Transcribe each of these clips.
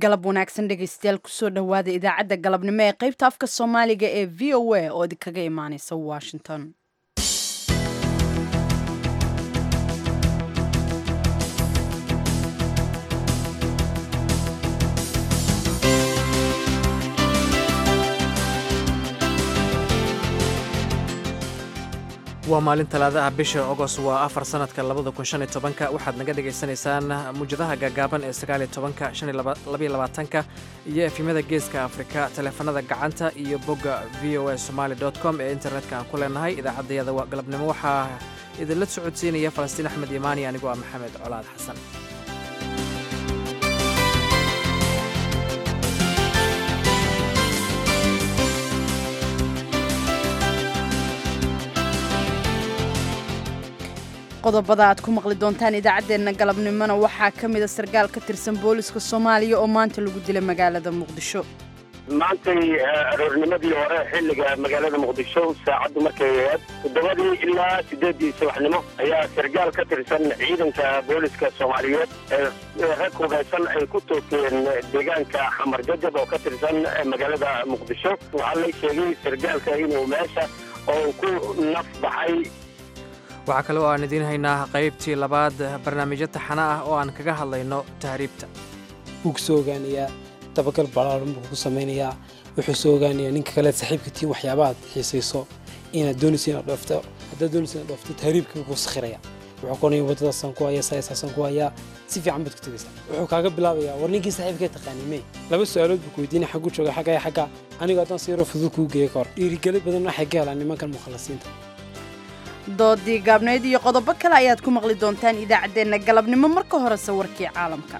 galab wanaagsan dhegaystayaal kusoo dhowaada idaacadda galabnimo ee qaybta afka soomaaliga ee v o a oo idinkaga imaaneysa washington waa maalin talaada ah bisha ogos waa afar sanadka labada kun shan iyo tobanka waxaad naga dhagaysanaysaan muujadaha gaagaaban ee sagaaliyo tobanka shan iyo labaiyo labaatanka iyo efimyada geeska afrika taleefanada gacanta iyo bogga v o a somaali dot com ee internetka aan ku leenahay idaacaddayada galabnimo waxaa idinla socodsiinaya falastiin axmed imaani anigoo ah maxamed colaad xasan qodobada aad ku maqli doontaan idaacaddeenna galabnimona waxaa ka mida sarkaal ka tirsan booliska soomaaliya oo maanta lagu dilay magaalada muqdisho maantay aroornimadii hore xilliga magaalada muqdisho saacaddu markay ahayd toddobadii ilaa siddeeddii subaxnimo ayaa sarkaal ka tirsan ciidanka booliska soomaaliyeed ee rag hubeysan ay ku toogteen deegaanka xamar jajab oo ka tirsan magaalada muqdisho waxaa la sheegay sarkaalka inuu meesha oo ku naf baxay waxaa kale oo aan idiin haynaa qaybtii labaad barnaamijyo taxana ah oo aan kaga hadlayno tahriibta wuu ku soo ogaanayaa dabagal balaaran buu ku samaynayaa wuxuu soo ogaanayaa ninka kale saaxiibka tiin waxyaabahaad xiisayso inaad doonayso inaad dhoofto haddaad doonayso inaad dhoofto tahriibka kuu sakhiraya wuxuu ku onaya waddadaasaan ku hayaa saasaasaan ku hayaa si fiican baad ku tegaysaa wuxuu kaaga bilaabayaa war ninkii saaxiibkee taqaanay may laba su-aalood buu ku weydiinaya xaggu jooga xagga iyo xagga anigu haddaan si yaro fudud kuu geeya ka hor dhiirigelid badan waxay ka helaan nimankan mukhalasiinta doodii gaabnayd iyo qodobo kale ayaad ku maqli doontaan idaacaddeenna galabnimo marka horese warkii caalamka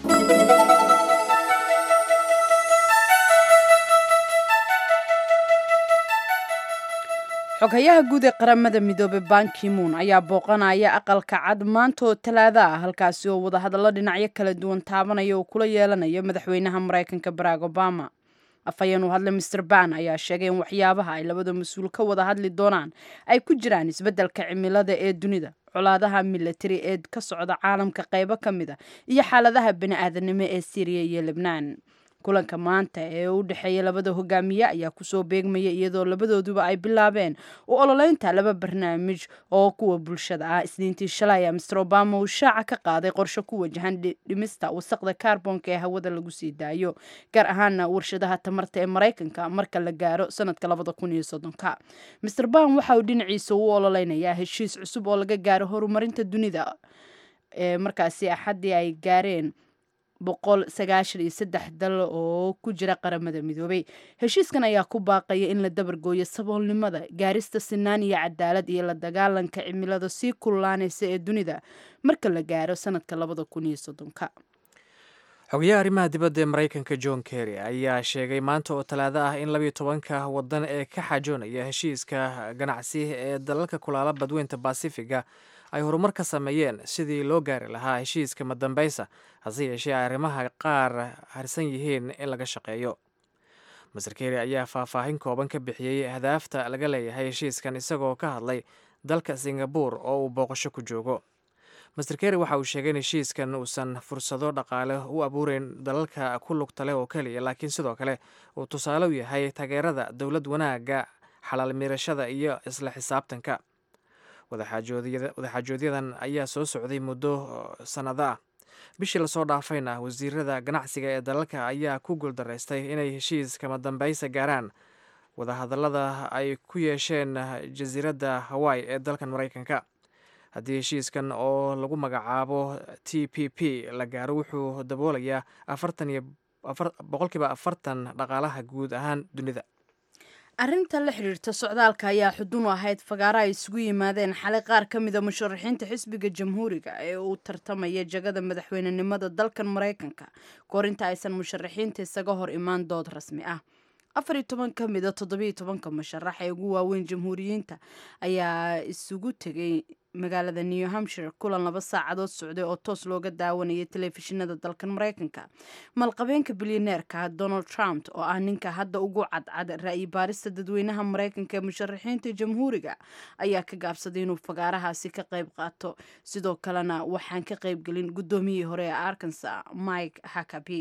xoghayaha guud ee qaramada midoobey bankimuun ayaa booqanaya aqalka cad maanta oo talaada ah halkaasi oo wadahadallo dhinacyo kala duwan taabanaya uu kula yeelanayo madaxweynaha maraykanka barack obama afhayeen uu hadlay master ban ayaa sheegay in waxyaabaha ay labada mas-uul ka wada hadli doonaan ay ku jiraan isbeddelka cimilada ee dunida colaadaha milatari ee ka socda caalamka qaybo ka mid a iyo xaaladaha bani-aadanimo ee syriya iyo lebnaan kulanka maanta ee u dhexeeya labada hogaamiye ayaa kusoo beegmaya iyadoo labadooduba ay bilaabeen u ololeynta laba barnaamij oo kuwa bulshada ah isniintii shalay a master obama uu shaaca ka qaaday qorshe ku wajahan dhimista wasaqda kaarboonka ee hawada lagu sii daayo gaar ahaana warshadaha tamarta ee maraykanka marka la gaaro sanadka labada kun iyo soddonka master ban waxa uu dhinaciisa u ololeynayaa heshiis cusub oo laga gaaro horumarinta dunida ee markaasi axaddii ay gaareen boqol sagaashan iyo saddex dal oo ku jira qaramada midoobay heshiiskan ayaa ku baaqaya in la dabargooyo saboolnimada gaarista sinaan iyo cadaalad iyo la dagaalanka cimilada sii kululaanaysa ee dunida marka la gaaro sanadka labada kun iyo soddonka xogayaha arrimaha dibadda ee maraykanka john kerry ayaa sheegay maanta oo talaado ah in labiyo tobanka waddan ee ka xaajoonaya heshiiska ganacsi ee dalalka kulaala badweynta basifiga ay horumar ka sameeyeen sidii loo gaari lahaa heshiiska madambaysa hase yeeshee arrimaha qaar harsan yihiin in laga shaqeeyo master keri ayaa faahfaahin kooban ka bixiyey hadaafta laga leeyahay heshiiskan isagoo ka hadlay dalka singabur oo uu booqasho ku joogo master keri waxa uu sheegay in heshiiskan uusan fursado dhaqaale u abuureyn dalalka ku lugta leh oo keliya laakiin sidoo kale uu tusaale u yahay taageerada dowlad wanaagga xalaal miirashada iyo isla xisaabtanka wadaxaajoodyadan ayaa soo socday muddo sannado ah bishii lasoo dhaafayna wasiirada ganacsiga ee dalalka ayaa ku guuldaraystay inay heshiiska madambaysa gaaraan wadahadallada ay ku yeesheen jasiiradda hawaii ee dalkan maraykanka haddii heshiiskan oo lagu magacaabo t p p la gaaro wuxuu daboolayaa afartan iyo boqolkiiba afartan dhaqaalaha guud ahaan dunida arrinta la xidhiirta socdaalka ayaa xudun u ahayd fagaaro ay isugu yimaadeen xalay qaar ka mida musharaxiinta xisbiga jamhuuriga ee uu tartamaya jagada madaxweynenimada dalkan maraykanka kahor inta aysan musharaxiinta isaga hor imaan dood rasmi ah afar iyo toban ka mida toddobiiyo tobanka musharax ee ugu waaweyn jamhuuriyiinta ayaa isugu tegay magaalada new hampshire kulan laba saacadood socday oo toos looga daawanayay telefishinada dalkan maraykanka malqabeenka bilyaneerka donald trump oo ah ninka hadda ugu cadcad ra-yi baarista dadweynaha maraykanka ee musharaxiinta jamhuuriga ayaa ka gaabsaday inuu fagaarahaasi ka qayb qaato sidoo kalena waxaan ka qaybgelin guddoomiyihii hore ee arkansa mike hakaby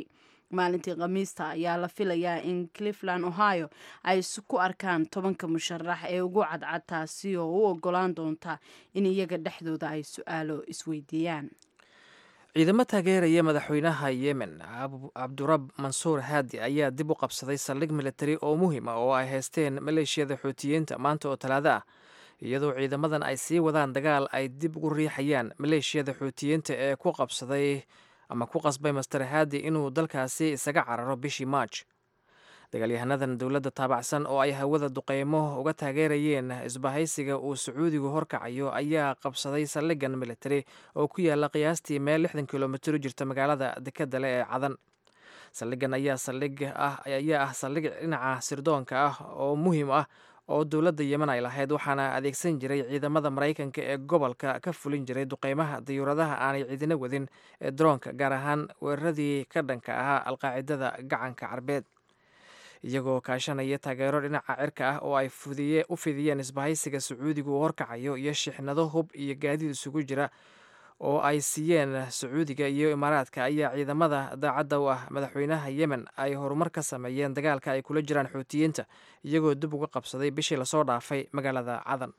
maalintii khamiista ayaa la filayaa in cleveland ohio ay ku arkaan tobanka musharax ee ugu cadcad taasi oo u ogolaan doonta in iyaga dhexdooda ay su-aalo isweydiiyaan ciidamo taageeraya madaxweynaha yemen cabdurab mansuur haadi ayaa dib u qabsaday saldhig militari oo muhiim ah oo ay haysteen maleeshiyada xuutiyiinta maanta oo talaado ah iyadoo ciidamadan ay sii wadaan dagaal ay dib ugu riixayaan maleeshiyada xuutiyiinta ee ku qabsaday ama ku qasbay master haadi inuu dalkaasi isaga cararo bishii maaj dagaalyahanadan dowladda taabacsan oo ay hawada duqeymo uga taageerayeen isbahaysiga uu sacuudigu horkacayo ayaa qabsaday saldhigan militari oo ku yaala qiyaastii meel lixdan kilomitir u jirta magaalada dekadda leh ee cadan saldhigan ayaa saldhig ah ayaa ah saldhig dhinaca sirdoonka ah oo muhiim ah oo dowladda yemen ay lahayd waxaana adeegsan jiray ciidamada maraykanka ee gobolka ka fulin jiray duqeymaha dayuuradaha aanay ciidina wadin ee daroonka gaar ahaan weeraradii ka dhanka ahaa alqaacidada gacanka carbeed iyagoo kaashanaya taageero dhinaca cirka ah oo ay u fidiyeen isbahaysiga sacuudiga uu horkacayo iyo shixnado hub iyo gaadiid isugu jira oo ay siiyeen sacuudiga iyo imaaraadka ayaa ciidamada daacadda u ah madaxweynaha yemen ay horumar ka sameeyeen dagaalka ay kula jiraan xuutiyiinta iyagoo dib uga qabsaday bishii lasoo dhaafay magaalada cadan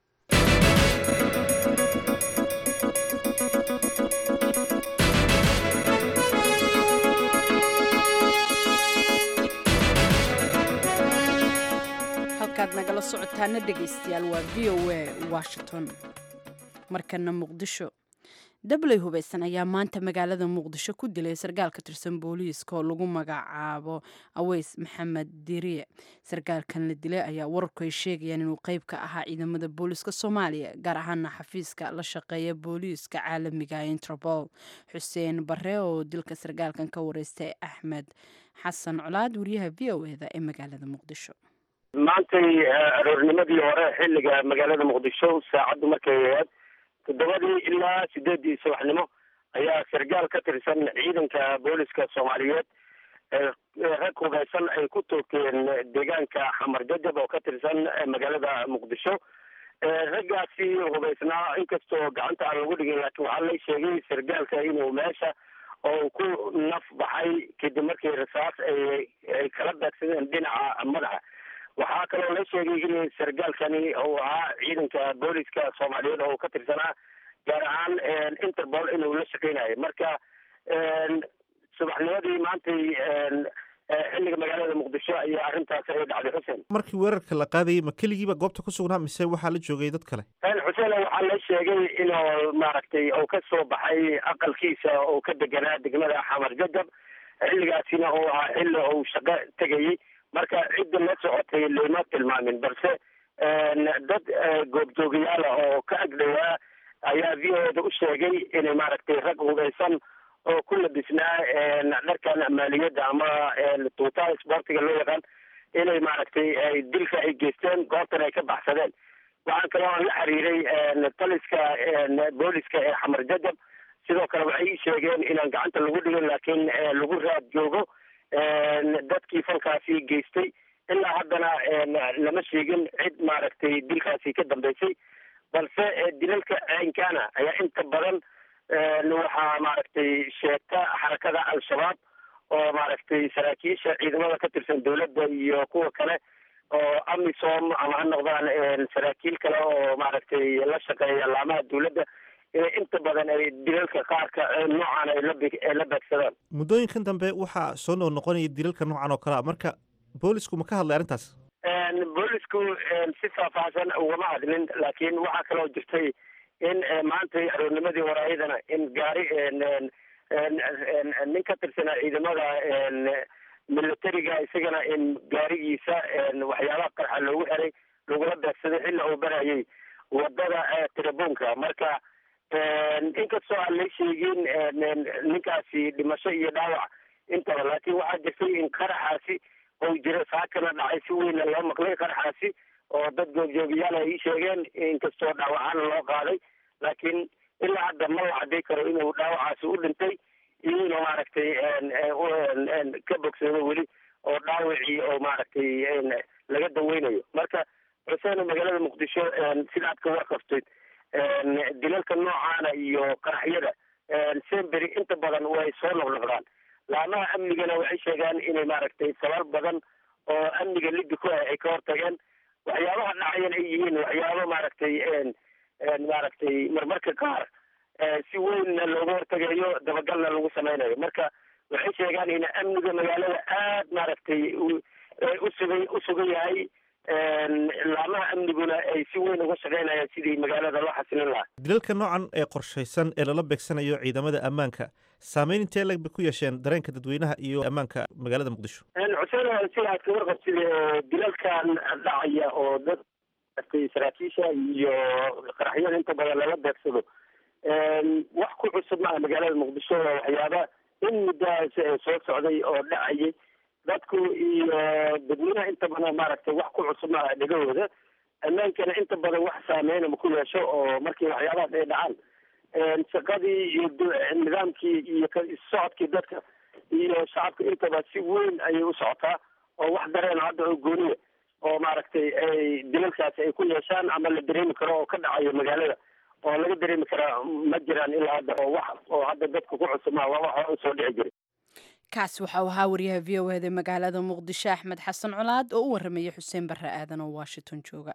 halkaad nagala socotaana dhegaystayaal waa v o a washington markana muqdisho dabley hubaysan ayaa maanta magaalada muqdisho ku dilay sarkaal ka tirsan booliiska oo lagu magacaabo aweys maxamed diriye sarkaalkan la dilay ayaa wararku ay sheegayaan inuu qeyb ka ahaa ciidamada booliiska soomaaliya gaar ahaana xafiiska la shaqeeya booliiska caalamiga interpol xuseen bare oo dilka sarkaalkan ka wareystay axmed xasan colaad wariyaha v o eda ee magaalada muqdisho maantay aroornimadii hore xilliga magaalada muqdisho saacaddu markay ahayd toddobadii ilaa sideedii subaxnimo ayaa sarkaal ka tirsan ciidanka booliska soomaaliyeed rag hubeysan ay ku toogteen deegaanka xamar jajab oo ka tirsan magaalada muqdisho raggaasi hubeysnaa inkastoo gacanta aan lagu dhigin laakiin waxaa la sheegay sarkaalka inuu meesha oo ku naf baxay kadib markii rasaas ay ay kala daagsadeen dhinaca madaxa waxaa kaloo la sheegay in sarkaalkani uu ahaa ciidanka booliska soomaaliyeed oo ka tirsanaa gaar ahaan interpol inuu la shaqeynayo marka subaxnimadii maantay xilliga magaalada muqdisho ayaa arrintaas ay dhacday xuseen markii weerarka la qaadayay ma keligiiba goobta ku sugnaa mise waxaa la joogay dad kale xuseen waxaa la sheegay inuu maaragtay uu ka soo baxay aqalkiisa oo ka deganaa degmada xamar jajab xilligaasina uu ahaa xilli uu shaqo tegayay marka cidda la socotay lama tilmaamin balse dad goobjoogayaala oo ka agdhowaa ayaa v o da u sheegay inay maaragtay rag hubeysan oo ku labisnaa dharkan maaliyadda ama tuutaha isboortiga loo yaqaan inay maaragtay dilka ay geysteen goobtan ay ka baxsadeen waxaa kaloo aan la xiriiray taliska booliska ee xamar jajab sidoo kale waxay ii sheegeen inaan gacanta lagu dhigin laakiin lagu raad joogo dadkii falkaasi geystay ilaa haddana lama sheegin cid maaragtay dilkaasi ka dambeysay balse dilalka ceenkaana ayaa inta badan waxaa maaragtay sheegta xarakada al-shabaab oo maaragtay saraakiisha ciidamada ka tirsan dowladda iyo kuwa kale oo amisom ama ha noqdaan saraakiil kale oo maaragtay la shaqeeya laamaha dowladda inay inta badan ay dilalka qaarka noocan ay la la beegsadaan muddooyinkan dambe waxaa soo noo noqonaya dilalka noocan oo kale a marka boolisku ma ka hadlay arrintaas boolisku si faahfaahsan ugama hadlin laakiin waxaa kaloo jirtay in maantay aroornimadii hore ayadana in gaari nin ka tirsanaa ciidamada militariga isagana in gaarigiisa waxyaabaha qarxa loogu xiray lagula beegsaday xilla uu barayay wadada tirabuunka marka inkastoo aan la sheegin ninkaasi dhimasho iyo dhaawac intaba laakiin waxaa jirtay in qaraxaasi ou jira saakana dhacay si weyna loo maqlay qaraxaasi oo dad goobjoogayaal ay ii sheegeen inkastoo dhaawacaana loo qaaday laakiin ilaa hadda ma la cadday karo inuu dhaawacaasi u dhintay iyo inuu maaragtay ka bogsado weli oo dhaawacii oo maaragtay laga daweynayo marka xuseen magaalada muqdisho sida aad ka warqabtid dilalka noocaana iyo qaraxyada sembery inta badan way soo noqnoqdaan laamaha amnigana waxay sheegaan inay maaragtay sabal badan oo amniga liddi ku ah ay ka hortageen waxyaabaha dhacayan ay yihiin waxyaabo maaragtay maaragtay marmarka qaar si weynna looga hortagayo dabagalna lagu sameynayo marka waxay sheegaan in amniga magaalada aad maaragtay usuga usugan yahay laamaha amniguna ay si weyn uga shaqeynayaan sidii magaalada loo xasilin lahaa dilalka noocan ee qorshaysan ee lala beegsanayo ciidamada ammaanka saameyn intee lag bay ku yeesheen dareenka dadweynaha iyo ammaanka magaalada muqdisho xuseen sida aad kaga qabtid dilalkan dhacaya oo dad saraakiisha iyo qaraxyada inta badan lala beegsado wax ku cusub maaha magaalada muqdisho waxyaaba in muddahaas soo socday oo dhacayay dadku iyo dadweynaha inta badan maaragtay wax ku cusub maaha dhegahooda ammaankana inta badan wax saameyna ma ku yeesho oo markii waxyaabahaas ay dhacaan shaqadii iyo nidaamkii iyo socodkii dadka iyo shacabka intaba si weyn ayay u socotaa oo wax dareen hadda oo gooniya oo maaragtay ay dilalkaasi ay ku yeeshaan ama la dareemi karo oo ka dhacayo magaalada oo laga dareemi karaa ma jiraan ilaa hadda oo wax oo hadda dadka ku cusub maa waa wax usoo dhici jiray kaasi waxa uu ahaa wariyaha v o eda magaalada muqdisho axmed xasan colaad oo u warramayay xuseen barre aadan oo washington jooga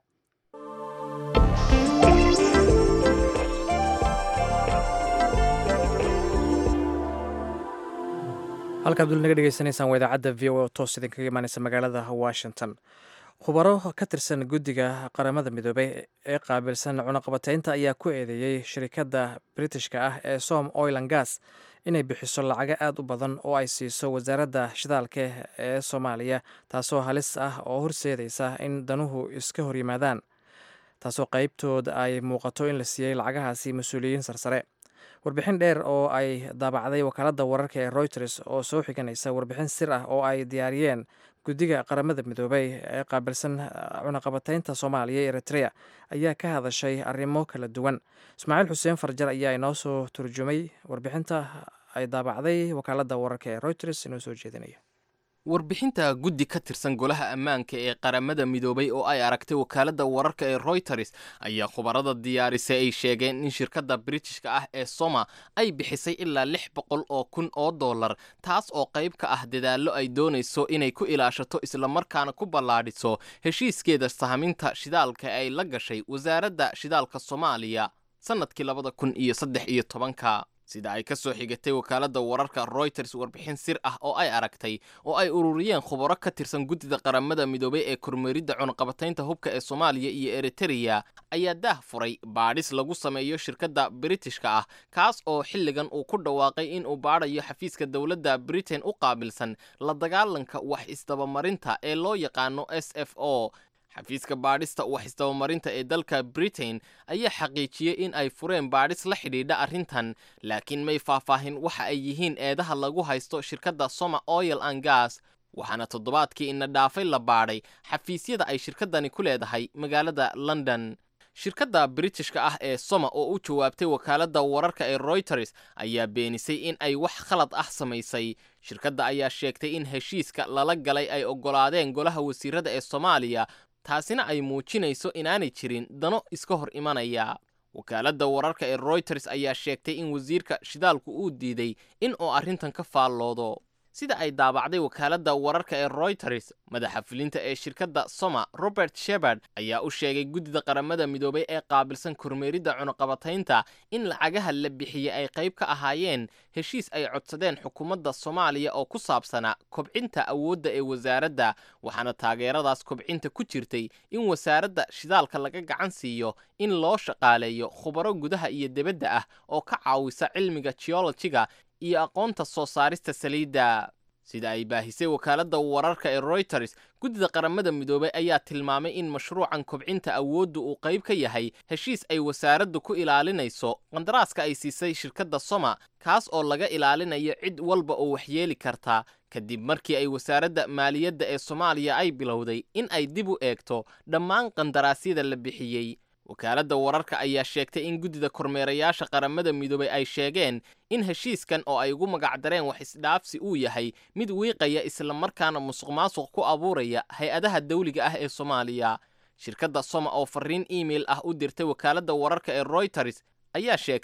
halkaad dul naga dhegeysanaysaan waa idaacadda v o oo toos idinkaga imaaneysa magaalada washington khubaro ka tirsan guddiga qaramada midoobey ee qaabilsan cunaqabateynta ayaa ku eedeeyey shirikadda britishka ah ee som oil and gas inay bixiso lacago aad u badan oo ay siiso wasaaradda shidaalka ee soomaaliya taasoo halis ah oo horseedaysa in danuhu iska hor yimaadaan taasoo qeybtood ay muuqato in la siiyey lacagahaasi mas-uuliyiin sarsare warbixin dheer oo ay daabacday wakaaladda wararka ee reuters oo soo xiganaysa warbixin sir ah oo ay diyaariyeen guddiga qaramada midoobey ee qaabilsan cunaqabateynta soomaaliya ee eritrea ayaa ka hadashay arrimo kala duwan ismaaciil xuseen farjar ayaa inoo soo turjumay warbixinta ay daabacday wakaaladda wararka ee reuters inoo soo jeedinaya warbixinta guddi ka tirsan golaha ammaanka ee qaramada midoobay oo ay aragtay wakaaladda wararka ee reuters ayaa khubarada diyaarisay ay sheegeen in shirkadda britishka ah ee soma ay bixisay ilaa lix boqol oo kun oo dollar taas oo qayb ka ah dadaallo ay doonayso inay ku ilaashato islamarkaana ku ballaadhiso heshiiskeeda sahminta shidaalka ay la gashay wasaaradda shidaalka soomaaliya sannadkii labada kun iyo saddex iyo tobanka sida ay ka soo xigatay wakaaladda wararka reuters warbixin sir ah oo ay aragtay oo ay ururiyeen khubaro ka tirsan guddida qaramada midoobay ee kormeeridda cunaqabataynta hubka ee soomaaliya iyo eritereya ayaa daah furay baadhis lagu sameeyo shirkadda britishka ah kaas oo xilligan uu ku dhawaaqay in uu baadhayo xafiiska dowladda britain u qaabilsan la dagaalanka wax isdabamarinta ee loo yaqaano s f o xafiiska baadhista wax isdabamarinta ee dalka britain ayaa xaqiijiyey in ay fureen baadhis la xidhiidha arrintan laakiin may faahfaahin waxa ay yihiin eedaha lagu haysto shirkadda soma oil and gas waxaana toddobaadkii ina dhaafay la baadhay xafiisyada ay shirkaddani ku leedahay magaalada london shirkadda britishka ah ee soma oo u jawaabtay wakaaladda wararka ee reuters ayaa beenisay in ay wax khalad ah samaysay shirkadda ayaa sheegtay in heshiiska lala galay ay oggolaadeen golaha wasiirada ee soomaaliya taasina ay muujinayso inaanay jirin dano iska hor imanaya wakaaladda wararka ee reuters ayaa sheegtay in wasiirka shidaalku uu diiday in uu arrintan ka faalloodo sida ay daabacday wakaaladda wararka ee reuters madaxa fulinta ee shirkadda soma robert shebard ayaa u sheegay guddida qaramada midoobay ee qaabilsan kormeeridda cunaqabataynta in lacagaha la bixiyey ay qayb ka ahaayeen heshiis ay codsadeen xukuumadda soomaaliya oo ku saabsanaa kobcinta awoodda ee wasaaradda waxaana taageeradaas kobcinta ku jirtay in wasaaradda shidaalka laga gacan siiyo in loo shaqaaleeyo khubaro gudaha iyo debadda ah oo ka caawisa cilmiga geologiga iyo aqoonta soo saarista saliidda sida ay baahisay wakaaladda wararka ee reuters guddida qaramada midoobay ayaa tilmaamay in mashruucan kobcinta awoodda uu qayb ka yahay heshiis ay wasaaraddu ku ilaalinayso qandaraaska ay siisay shirkadda soma kaas oo laga ilaalinayo cid walba oo waxyeeli karta kadib markii ay wasaaradda maaliyadda ee soomaaliya ay bilowday in ay dib u eegto dhammaan qandaraasyada la bixiyey wakaaladda wararka ayaa sheegtay in guddida kormeerayaasha qaramada midoobay ay sheegeen in heshiiskan oo ay ugu magacdareen wax isdhaafsi uu yahay mid wiiqaya islamarkaana musuq maasuq ku abuuraya hay-adaha dawliga ah ee soomaaliya shirkadda soma oo fariin email ah u dirtay wakaaladda wararka ee reuters ayaa sheegtay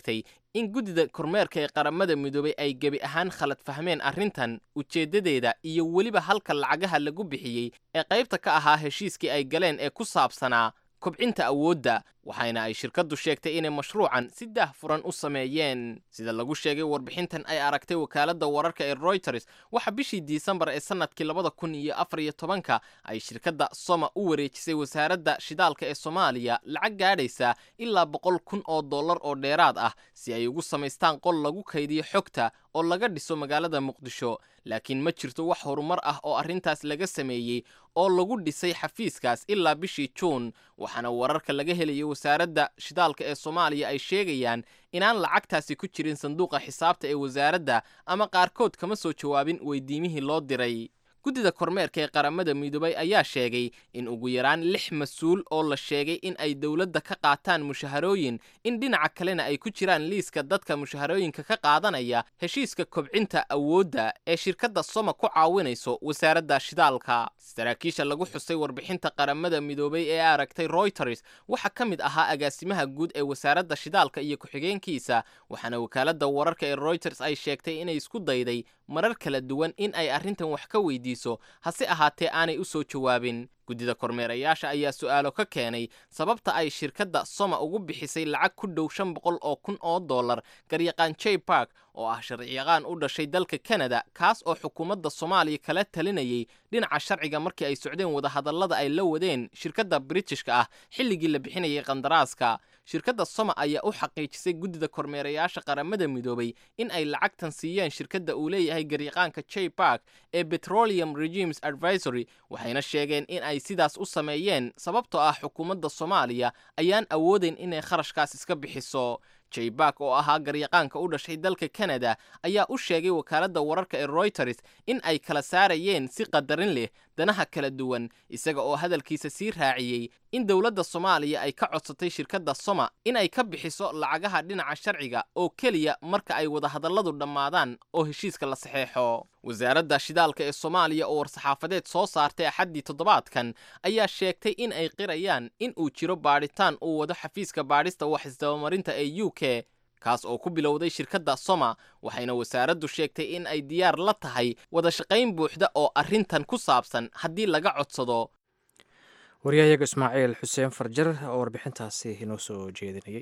in guddida kormeerka ee qaramada midoobay ay gebi ahaan khalad fahmeen arrintan ujeeddadeeda iyo weliba halka lacagaha lagu bixiyey ee qaybta ka ahaa heshiiskii ay galeen ee ku saabsanaa kobcinta awoodda waxayna ay shirkaddu sheegtay inay mashruucan si daahfuran u sameeyeen sida lagu sheegay warbixintan ay aragtay wakaaladda wararka ee royters waxa bishii disembar ee sannadkii labada kun iyo afar iyo tobanka ay shirkadda soma u wareejisay wasaaradda shidaalka ee soomaaliya lacag gaadhaysa ilaa boqol kun oo dollar oo dheeraad ah si ay ugu samaystaan qol lagu kaydiyo xogta oo laga dhiso magaalada muqdisho laakiin ma jirto wax horumar ah oo arrintaas laga sameeyey oo lagu dhisay xafiiskaas ilaa bishii juun waxaana wararka laga helaya wasaaradda shidaalka ee soomaaliya ay sheegayaan inaan lacagtaasi ku jirin sanduuqa xisaabta ee wasaaradda ama qaarkood kama soo jawaabin weydiimihii loo diray guddida kormeerka ee qaramada midoobay ayaa sheegay in ugu yaraan lix mas-uul oo la sheegay in ay dowladda ka qaataan mushaharooyin in dhinaca kalena ay ku jiraan liiska dadka mushaharooyinka ka qaadanaya heshiiska kobcinta awoodda ee shirkadda soma ku caawinayso wasaaradda shidaalka saraakiisha lagu xusay warbixinta qaramada midoobay ee aragtay royters waxaa ka mid ahaa agaasimaha guud ee wasaaradda shidaalka iyo ku-xigeenkiisa waxaana wakaaladda wararka ee royters ay sheegtay inay isku dayday marar kala duwan in ay arrintan wax ka weydiiso hase ahaatee aanay u soo jawaabin guddida kormeerayaasha ayaa su'aalo ka keenay sababta ay shirkadda soma ugu bixisay lacag ku dhow shan boqol oo kun oo dollar garyaqaan jay bark oo ah sharciyaqaan u dhashay dalka kanada kaas oo xukuumadda soomaaliya kala talinayay dhinaca sharciga markii ay socdeen wadahadallada ay la wadeen shirkadda britishka ah xilligii la bixinayay qandaraaska shirkadda soma ayaa u xaqiijisay guddida kormeerayaasha qaramada midoobay in ay lacagtan siiyeen shirkadda uu leeyahay garyaqaanka jay bark ee petroleum regimes advisory waxayna sheegeen in ay sidaas u sameeyeen sababtoo ah xukuumadda soomaaliya ayaan awoodayn inay kharashkaas iska bixiso jayback oo ahaa garyaqaanka u dhashay dalka kanada ayaa u sheegay wakaaladda wararka ee royters in ay kala saarayeen si qadarin leh danaha kala duwan isaga oo hadalkiisa sii raaciyey in dowladda soomaaliya ay ka codsatay shirkadda soma in ay ka bixiso lacagaha dhinaca sharciga oo keliya marka ay wadahadalladu dhammaadaan oo heshiiska la saxeexo wasaaradda shidaalka ee soomaaliya oo war-saxaafadeed soo saartay axaddii toddobaadkan ayaa sheegtay in ay qirayaan in uu jiro baadhitaan uu wado xafiiska baadhista wax isdabamarinta ee u k kaas oo ku bilowday shirkadda soma waxayna wasaaraddu sheegtay in ay diyaar la tahay wada shaqayn buuxda oo arrintan ku saabsan haddii laga codsado waryahayaga ismaaciil xuseen farjar oo warbixintaasi inoo soo jeedinayay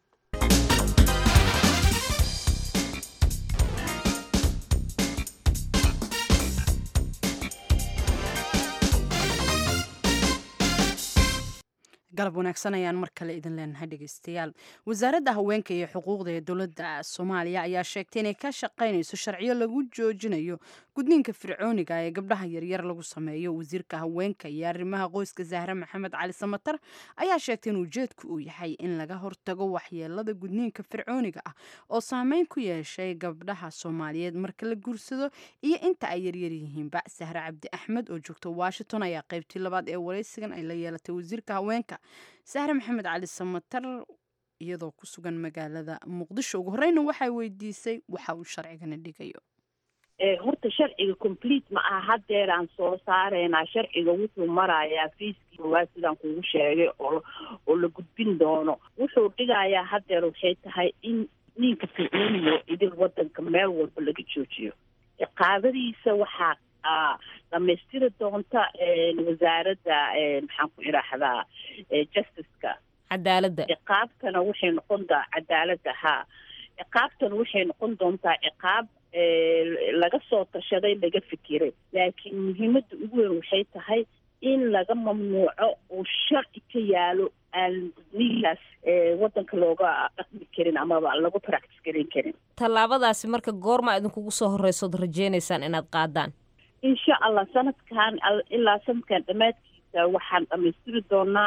galab wanaagsan ayaan mar kale idin leenahay dhegeystayaal wasaaradda haweenka iyo xuquuqda ee dowladda soomaaliya ayaa sheegtay inay ka shaqaynayso sharciyo lagu joojinayo gudniinka fircooniga ee gabdhaha yaryar lagu sameeyo wasiirka haweenka iyo arrimaha qoyska zahre maxamed cali samatar ayaa sheegtay in ujeedku uu yahay in laga hortago waxyeelada gudniinka fircooniga ah oo saameyn ku yeeshay gabdhaha soomaaliyeed marka la guursado iyo inta ay yaryar yihiinba sahre cabdi axmed oo joogta washington ayaa qaybtii labaad ee waraysigan ay la yeelatay wasiirka haweenka sahre maxamed cali samatar iyadoo ku sugan magaalada muqdisho ugu horeyna waxay weydiisay waxa uu sharcigana dhigayo horta sharciga complete ma aha haddeeraan soo saareynaa sharciga wuxuu marayaa fiiskii waa sidaan kugu sheegay oo oo la gudbin doono wuxuu dhigayaa haddeer waxay tahay in ninka fircooniyo idil wadanka meel walba laga joojiyo ciqaabadiisa waxaa dhamaystiri doonta wasaaradda maxaan ku idhaahdaa justiceka cadaaladda ciqaabtana waxay noqon daa cadaaladda haa ciqaabtana waxay noqon doontaa ciqaab laga soo tashaday laga fikiray laakiin muhiimadda ugu weyn waxay tahay in laga mamnuuco uu sharci ka yaalo aan gudniinkaas wadanka looga dhaqmi karin amaba lagu practice garin karin tallaabadaasi marka goorma idinkugu soo horreysood rajeynaysaan inaad qaadaan insha allah sanadkan ilaa sanadkan dhammaadkiisa waxaan dhamaystiri doonaa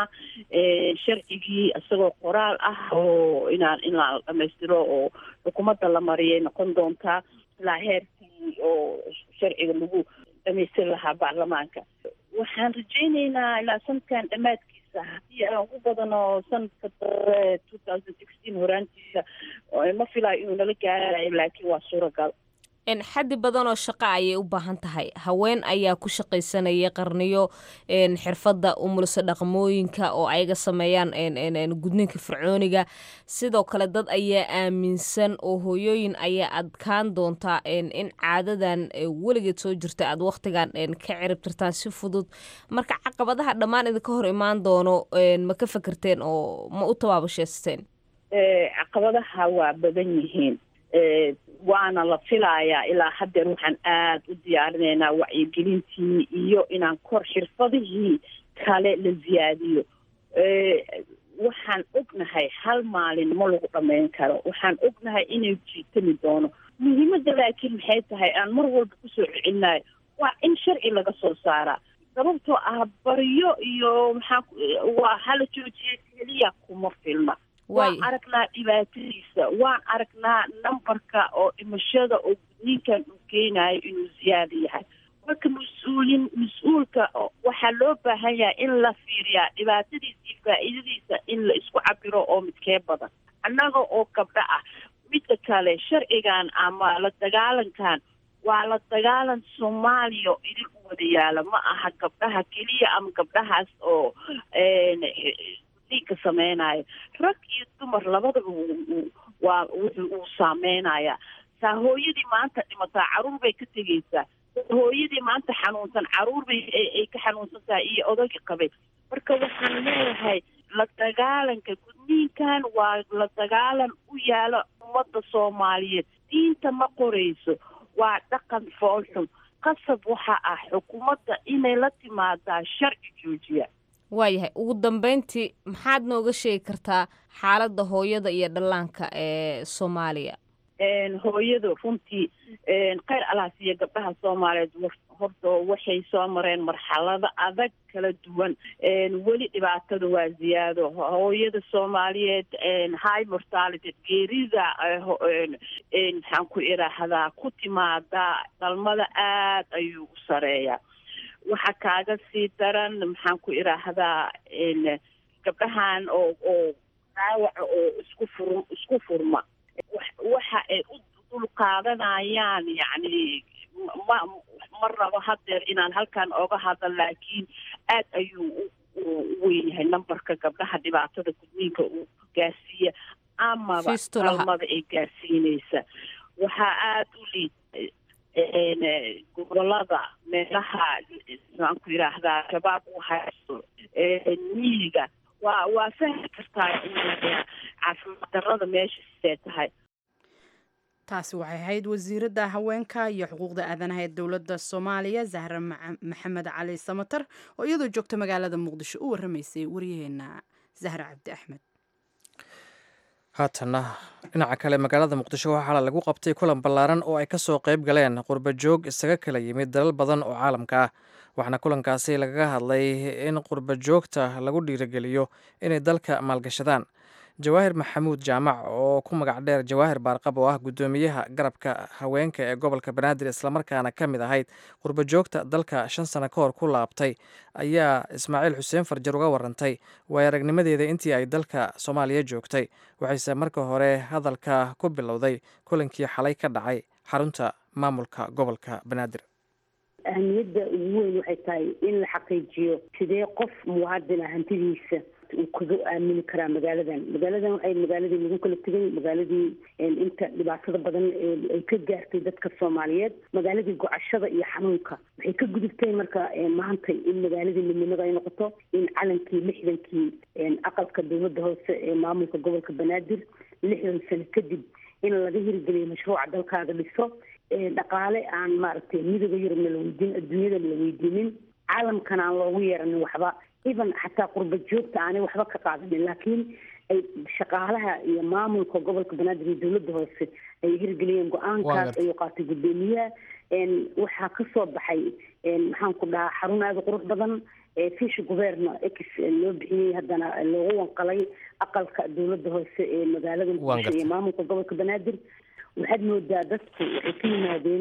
sharcigii isagoo qoraal ah oo inaan inaan dhamaystiro oo xukuumadda la mariyay noqon doontaa ilaa heerkii oo sharciga lagu dhamaystiri lahaa baarlamaanka waxaan rajeyneynaa ilaa sanadkan dhammaadkiisa haddii aan ugu badano sanadka dare two thousand sixteen horaantiisa ma filaayo inuu nala gaarayo laakiin waa suuragal xaddi badan oo shaqo ayay u baahan tahay haween ayaa ku shaqaysanaya qarniyo xirfadda umulso dhaqmooyinka oo ayaga sameeyaan gudniinka fircooniga sidoo kale dad ayaa aaminsan oo hooyooyin ayaa adkaan doontaa in caadadan weligeed soo jirta aad wakhtigan ka ciribtirtaan si fudud marka caqabadaha dhammaan idinka hor imaan doono ma ka fekerteen oo ma u tabaabasheysteen caqabadaha waa badan yihiin waana la filayaa ilaa haddeer waxaan aada u diyaarinaynaa wacyigelintii iyo inaan kor xirfadihii kale la ziyaadiyo waxaan ognahay hal maalin ma lagu dhammayn karo waxaan ognahay inay jiitami doono muhiimadda laakiin maxay tahay aan mar walba kusoo celinayo waa in sharci laga soo saaraa sababtoo ah baryo iyo maxaa waa hala joojiya keliya kuma filma waan aragnaa dhibaatadiisa waan aragnaa numberka oo dhimashada oo gudniinkan uu keenayo inuu ziyaada yahay marka mas-uulin mas-uulka waxaa loo baahan yahay in la fiiriyaa dhibaatadiisa iyo faa'iidadiisa in la isku cabiro oo midkee badan annaga oo gabdho ah midda kale sharcigan ama la dagaalankan waa la dagaalan soomaaliya oo idin u wada yaala ma aha gabdhaha keliya ama gabdhahaas oo ka sameynayo rag iyo dumar labadaba waa wuxuu uu saameynaya saa hooyadii maanta dhimataa caruur bay ka tegeysaa hooyadii maanta xanuunsan caruur bay ay ka xanuunsan tahay iyo odagii qabay marka waxaan leeyahay la dagaalanka gudniinkan waa la dagaalan u yaala ummadda soomaaliyeed diinta ma qorayso waa dhaqan foolxun qasab waxa ah xukuumadda inay la timaadaa sharci joojiya waayahay ugu dambeyntii maxaad nooga sheegi kartaa xaaladda hooyada iyo dhallaanka ee soomaaliya hooyadu runtii kheyr alaasiya gabdhaha soomaaliyeed horta waxay soo mareen marxalado adag kala duwan weli dhibaatada waa ziyaado hooyada soomaaliyeed high mortality geerida maxaan ku idhaahdaa ku timaada dhalmada aad ayuu u sareeyaa waxaa kaaga sii daran maxaan ku idhaahdaa gabdhahan oo oo dhaawaca oo isku fur isku furma waxa ay u dulqaadanayaan yacni ma ma rabo haddeer inaan halkan oga hadlo laakiin aad ayuu u weyn yahay numberka gabdhaha dhibaatada gudniinka uu gaarsiiya amaba dhalmada ay gaarsiinaysa waxaa aada u liid gobolada meelaha maxaan ku yidhaahdaa shabaab u haysto miyiga waa waa fahmi kartaa caafimaad darrada meesha sidee tahay taasi waxay ahayd wasiiradda haweenka iyo xuquuqda aadanaha ee dowladda soomaaliya zahra maxamed cali samatar oo iyadoo joogta magaalada muqdisho u warramaysay waryaheena zahra cabdi axmed haatanna dhinaca kale magaalada muqdisho waxaa lagu qabtay kulan ballaaran oo ay ka soo qayb galeen qurbajoog isaga kala yimid dalal badan oo caalamka ah waxaana kulankaasi lagaga hadlay in qurbajoogta lagu dhiirigeliyo inay dalka maalgashadaan jawaahir maxamuud jaamac oo ku magac dheer jawaahir baarqab oo ah guddoomiyaha garabka haweenka ee gobolka banaadir islamarkaana ka mid ahayd qurbajoogta dalka shan sano ka hor ku laabtay ayaa ismaaciil xuseen farjar uga warantay waay aragnimadeeda intii ay dalka soomaaliya joogtay waxayse marka hore hadalka ku bilowday kulankii xalay ka dhacay xarunta maamulka gobolka banaadir ahmiyadda ugu weyn waxay tahay in la xaqiijiyo sidee qof muwaadina hantidiisa uu kaga aamini karaa magaaladan magaaladan waxay magaaladii lagu kala tegay magaaladii inta dhibaatada badan ay ka gaartay dadka soomaaliyeed magaaladii gocashada iyo xanuunka waxay ka gudubtay marka maanta in magaaladii midnimada ay noqoto in calankii lixdankii aqalka dowladda hoose ee maamulka gobolka banaadir lixdan sano kadib in laga hirgeliyo mashruuca dalkaaga dhiso dhaqaale aan maaragtay midooda yurubna la weydiin adduunyadana la weydiinin caalamkana aan loogu yeeranin waxba even xataa qurba joogta aanay waxba ka qaadanin laakiin ay shaqaalaha iyo maamulka gobolka banaadir iyo dowladda hoose ay hirgeliyeen go-aankaas ayuu qaatay guddoomiyaha waxaa kasoo baxay maxaan ku dhahaa xarun aada u qurux badan fish guverno x loo bixiyey haddana loogu wanqalay aqalka dowladda hoose ee magaalada muqdisho iyo maamulka gobolka banaadir waxaad moodaa dadku waxay ka yimaadeen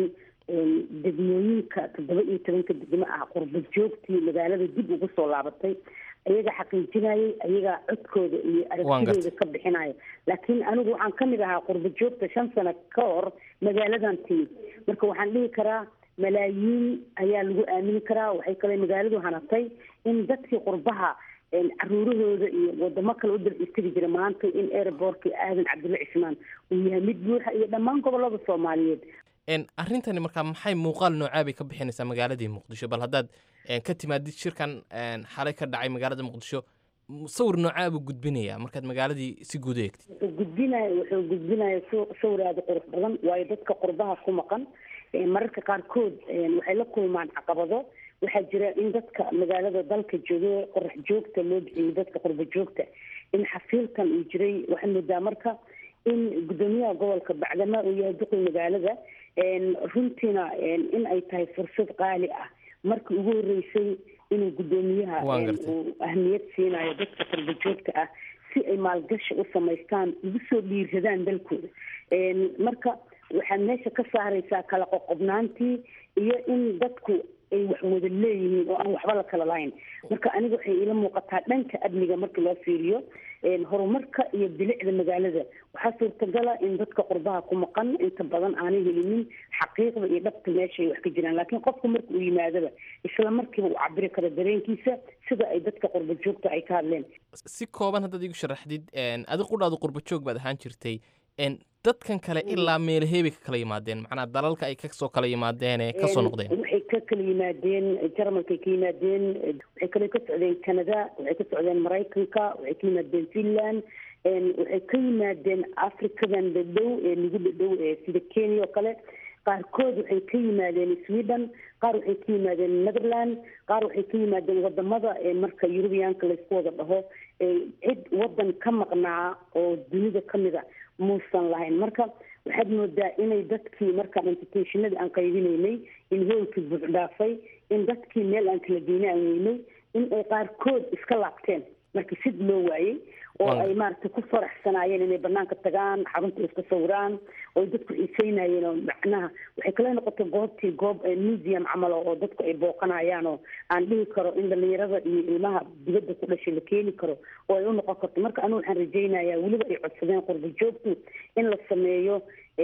degmooyinka toddoba iyo tobanka degmo ah qurba joogtii magaalada dib ugu soo laabatay ayaga xaqiijinayay ayagaa codkooda iyo aragtidooda ka bixinaya laakiin anigu waxaan kamid ahaa qurba joogta shan sano ka hor magaaladan timid marka waxaan dhihi karaa malaayiin ayaa lagu aamini karaa waxay kale magaaladu hanatay in dadkii qurbaha caruurahooda iyo wadamo kale u dalcistiri jira maanta in airbortka aadan cabdulla cismaan uu yahay mid buuxa iyo dhammaan gobolada soomaaliyeed arrintani markaa maxay muuqaal noocaa bay ka bixinaysaa magaaladii muqdisho bal haddaad ka timaadid shirkan xalay ka dhacay magaalada muqdisho sawir noocaa buu gudbinayaa markaad magaaladii si guud u eegtid wuxuu gudbinaya wuxuu gudbinaya sawir aada qurux badan waayo dadka qurbaha ku maqan mararka qaarkood waxay la kulmaan caqabado waxaa jira in dadka magaalada dalka jooga qorax joogta loo bixiyay dadka qurba joogta in xafiilkan uu jiray waxaa moodaa marka in guddoomiyaha gobolka bacdama uu yahay duqi magaalada runtiina in ay tahay fursad qaali ah markii ugu horeysay inuu guddoomiyaha uu ahmiyad siinayo dadka qurba joogta ah si ay maalgashi u samaystaan ugu soo dhiiradaan dalkooda marka waxaad meesha ka saaraysaa kala qoqobnaantii iyo in dadku ay wax wada leeyihiin oo aan waxba la kala lahayn marka aniga waxay iila muuqataa dhanka amniga markii loo fiiriyo horumarka iyo bilicda magaalada waxaa suurtagala in dadka qurbaha ku maqan inta badan aanay helinin xaqiiqda iyo dhabta meesha ay wax ka jiraan laakiin qofku marka uu yimaadaba isla markiiba uu cabiri karo dareenkiisa sida ay dadka qurba joogta ay ka hadleen si kooban haddaad igu sharaxdid adi qudhaadu qurba joog baad ahaan jirtay dadkan kale ilaa meelaheebay ka kala yimaadeen macnaa dalalka ay kasoo kala yimaadeen ee kasoo noqdeen waxay ka kala yimaadeen jarmalkay ka yimaadeen waxay kale ka socdeen canada waxay ka socdeen maraykanka waxay ka yimaadeen finland waxay ka yimaadeen africadan dhadhow ee nagu dhadhow ee sida kenya oo kale qaarkood waxay ka yimaadeen sweden qaar waxay ka yimaadeen netherland qaar waxay ka yimaadeen wadamada marka eurubiyaanka laysku wada dhaho cid wadan ka maqnaa oo dunida kamid a muusan lahayn marka waxaad moodaa inay dadkii markaan invitationadii aan qaybinaynay in hoolkii buuxdhaafay in dadkii meel aan kala geyna aan weynay in ay qaarkood iska laabteen marka sid loo waayey oo ay maaragtay ku faraxsanaayeen inay banaanka tagaan xarunta iska sawiraan oo dadku xiiseynayeen oo macnaha waxay kala noqotay goobtii goob museum camal oo dadku ay booqanayaan oo aan dhihi karo in dhalinyarada iyo ilmaha dibadda ku dhashay la keeni karo oo ay u noqon karto marka anigu waxaan rajaynayaa weliba ay codsadeen qurba joogtu in la sameeyo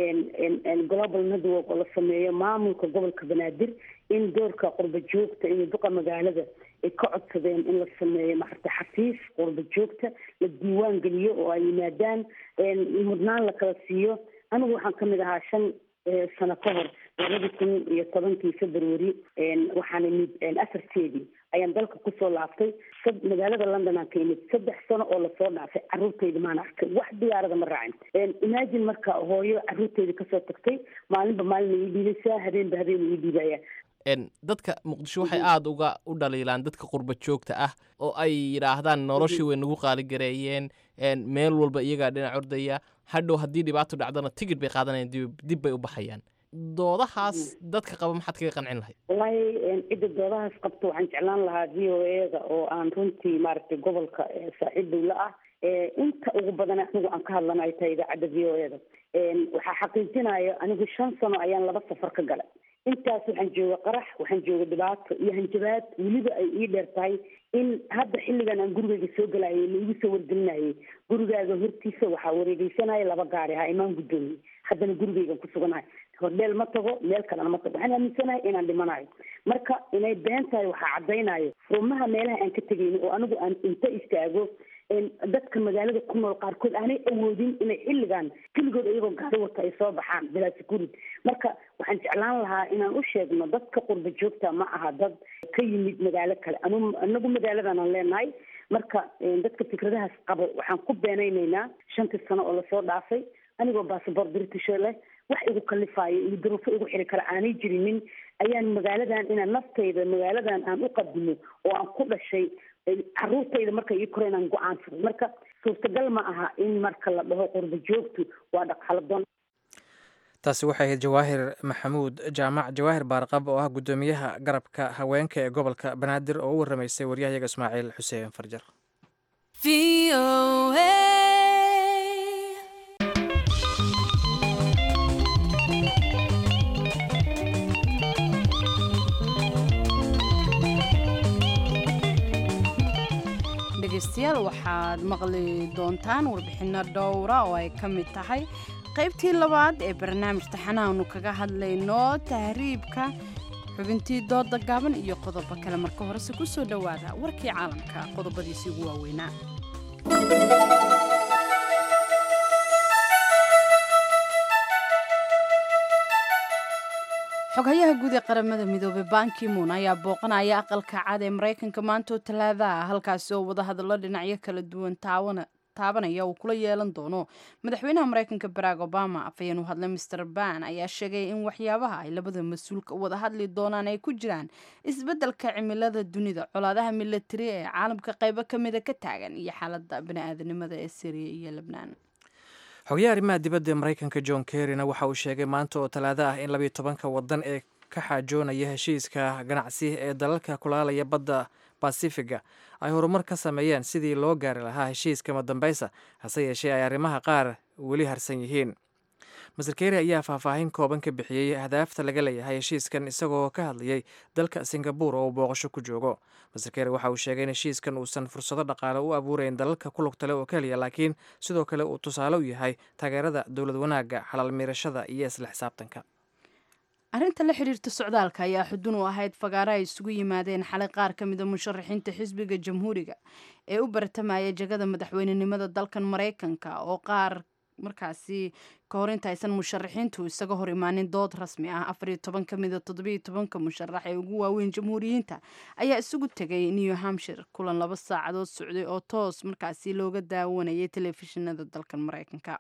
global network oo la sameeyo maamulka gobolka banaadir in doorka qurba joogta iyo duqa magaalada ay ka codsadeen in la sameeyo maarta xafiis qurba joogta la diiwaan geliyo oo ay yimaadaan mudnaan la kala siiyo anigu waxaan kamid ahaa shan sano ka hor labadii kun iyo tobankii february waxaan imid afarteedii ayaan dalka kusoo laaftay magaalada london aan ka imid saddex sano oo lasoo dhaafay caruurtayda maan arkay wax diyaarada ma raacin imagine marka hooyo caruurtayda kasoo tagtay maalinba maalina ii dhiibaysaa habeenba habeen ii dhiibaya dadka muqdisho waxay aada uga u dhaliilaan dadka qurba joogta ah oo ay yidhaahdaan noloshii way nagu qaaligareeyeen meel walba iyagaa dhinac ordaya hadhow haddii dhibaato dhacdana tigid bay qaadanayaan dib bay u baxayaan doodahaas dadka qaba maxaad kaga qancin lahayd wallaahi cidda doodahaas qabto waxaan jeclaan lahaa v o eda oo aan runtii maaragtay gobolka saaxiib dowla ah inta ugu badan anigu aan ka hadlana ay tahay idaacadda v o eda waxaa xaqiijinaya anigu shan sano ayaan laba safar ka galay intaas waxaan jooga qarax waxaan jooga dhibaato iyo hanjabaad weliba ay ii dheer tahay in hadda xilligan aan gurigayga soo galayay laigu soo wargelinayay gurigaaga hortiisa waxaa wareegeysanaya laba gaari ha imaan guddoomiye haddana gurigaygan ku suganahay hordheel ma tago meel kalena ma tago waxaan aaminsanahay inaan dhimanayo marka inay been tahay waxaa caddaynayo rumaha meelaha aan ka tegayno oo anigu aan inta istaago dadka magaalada ku nool qaarkood aanay awoodin inay xilligan keligood iyagoo gaari wata ay soo baxaan bilaa securid marka waxaan jeclaan lahaa inaan u sheegno dadka qurba joogta ma aha dad ka yimid magaalo kale anu anagu magaaladanaan leenahay marka dadka fikradahaas qabo waxaan ku beenaynaynaa shantii sano oo lasoo dhaafay anigoo bassabor british leh wax igu kalifaayo iyo duruufo igu xiri kara aanay jirinin ayaan magaaladan inaan naftayda magaaladan aan u qadimo oo aan ku dhashay caruurtayda marka ii koro inaan go-aansado marka suurtagal ma aha in marka la dhaho qurba joogtu waa dhaqaaladoon taasi waxay ahayd jawaahir maxamuud jaamac jawaahir baarqab oo ah guddoomiyaha garabka haweenka ee gobolka banaadir oo u warramaysay waryahayaga ismaaciil xuseen farjar dhegaystayaal waxaad maqli doontaan warbixinno dhowra oo ay ka mid tahay qaybtii labaad ee barnaamij taxanaanu kaga hadlayno tahriibka xubintii dooda gaaban iyo qodobo kale marka horese ku soo dhowaada warkii caalamka qodobadiisii ugu waaweynaa xoghayaha guud ee qaramada midoobey bankimun ayaa booqanaya aqalka cad ee maraykanka maantoo talaada ah halkaasi oo wadahadallo dhinacyo kala duwan taabanaya uu kula yeelan doono madaxweynaha maraykanka barack obama afhayeen u hadlay master ban ayaa sheegay in waxyaabaha ay labada mas-uulka wada hadli doonaan ay ku jiraan isbeddelka cimilada dunida colaadaha milatari ee caalamka qaybo ka mida ka taagan iyo xaalada bani-aadanimada ee syriya iyo lebnaan xogayaha arrimaha dibadda ee maraykanka john kerryna waxa uu sheegay maanta oo talaado ah in labiyo tobanka waddan ee ka xaajoonaya heshiiska ganacsi ee dalalka kulaalaya badda basifiga ay horumar ka sameeyeen sidii loo gaari lahaa heshiiska madambeysa hase yeeshee ay arrimaha qaar weli harsan yihiin master kerry ayaa faahfaahin kooban ka bixiyey hadaafta laga leeyahay heshiiskan isagoo ka hadlayay dalka singabur oo uu booqasho ku joogo master kerry waxa uu sheegay in heshiiskan uusan fursado dhaqaale u abuurayn dalalka ku lugtale oo keliya laakiin sidoo kale uu tusaale u yahay taageerada dowlad wanaagga xalaal miirashada iyo isla xisaabtanka arrinta la xidhiirta socdaalka ayaa xudun u ahayd fagaaro ay isugu yimaadeen xalay qaar ka mida musharaxiinta xisbiga jamhuuriga ee u bartamaya jegada madaxweynenimada dalkan maraykanka oo qaar markaasi ka hor intaysan musharaxiintu isaga hor imaanin dood rasmi ah afariyo toban ka mida toddobiyo tobanka musharax ee ugu waaweyn jamhuuriyiinta ayaa isugu tegay new hampshire kulan laba saacadood socday oo toos markaasi looga daawanayay telefishinada dalkan maraykanka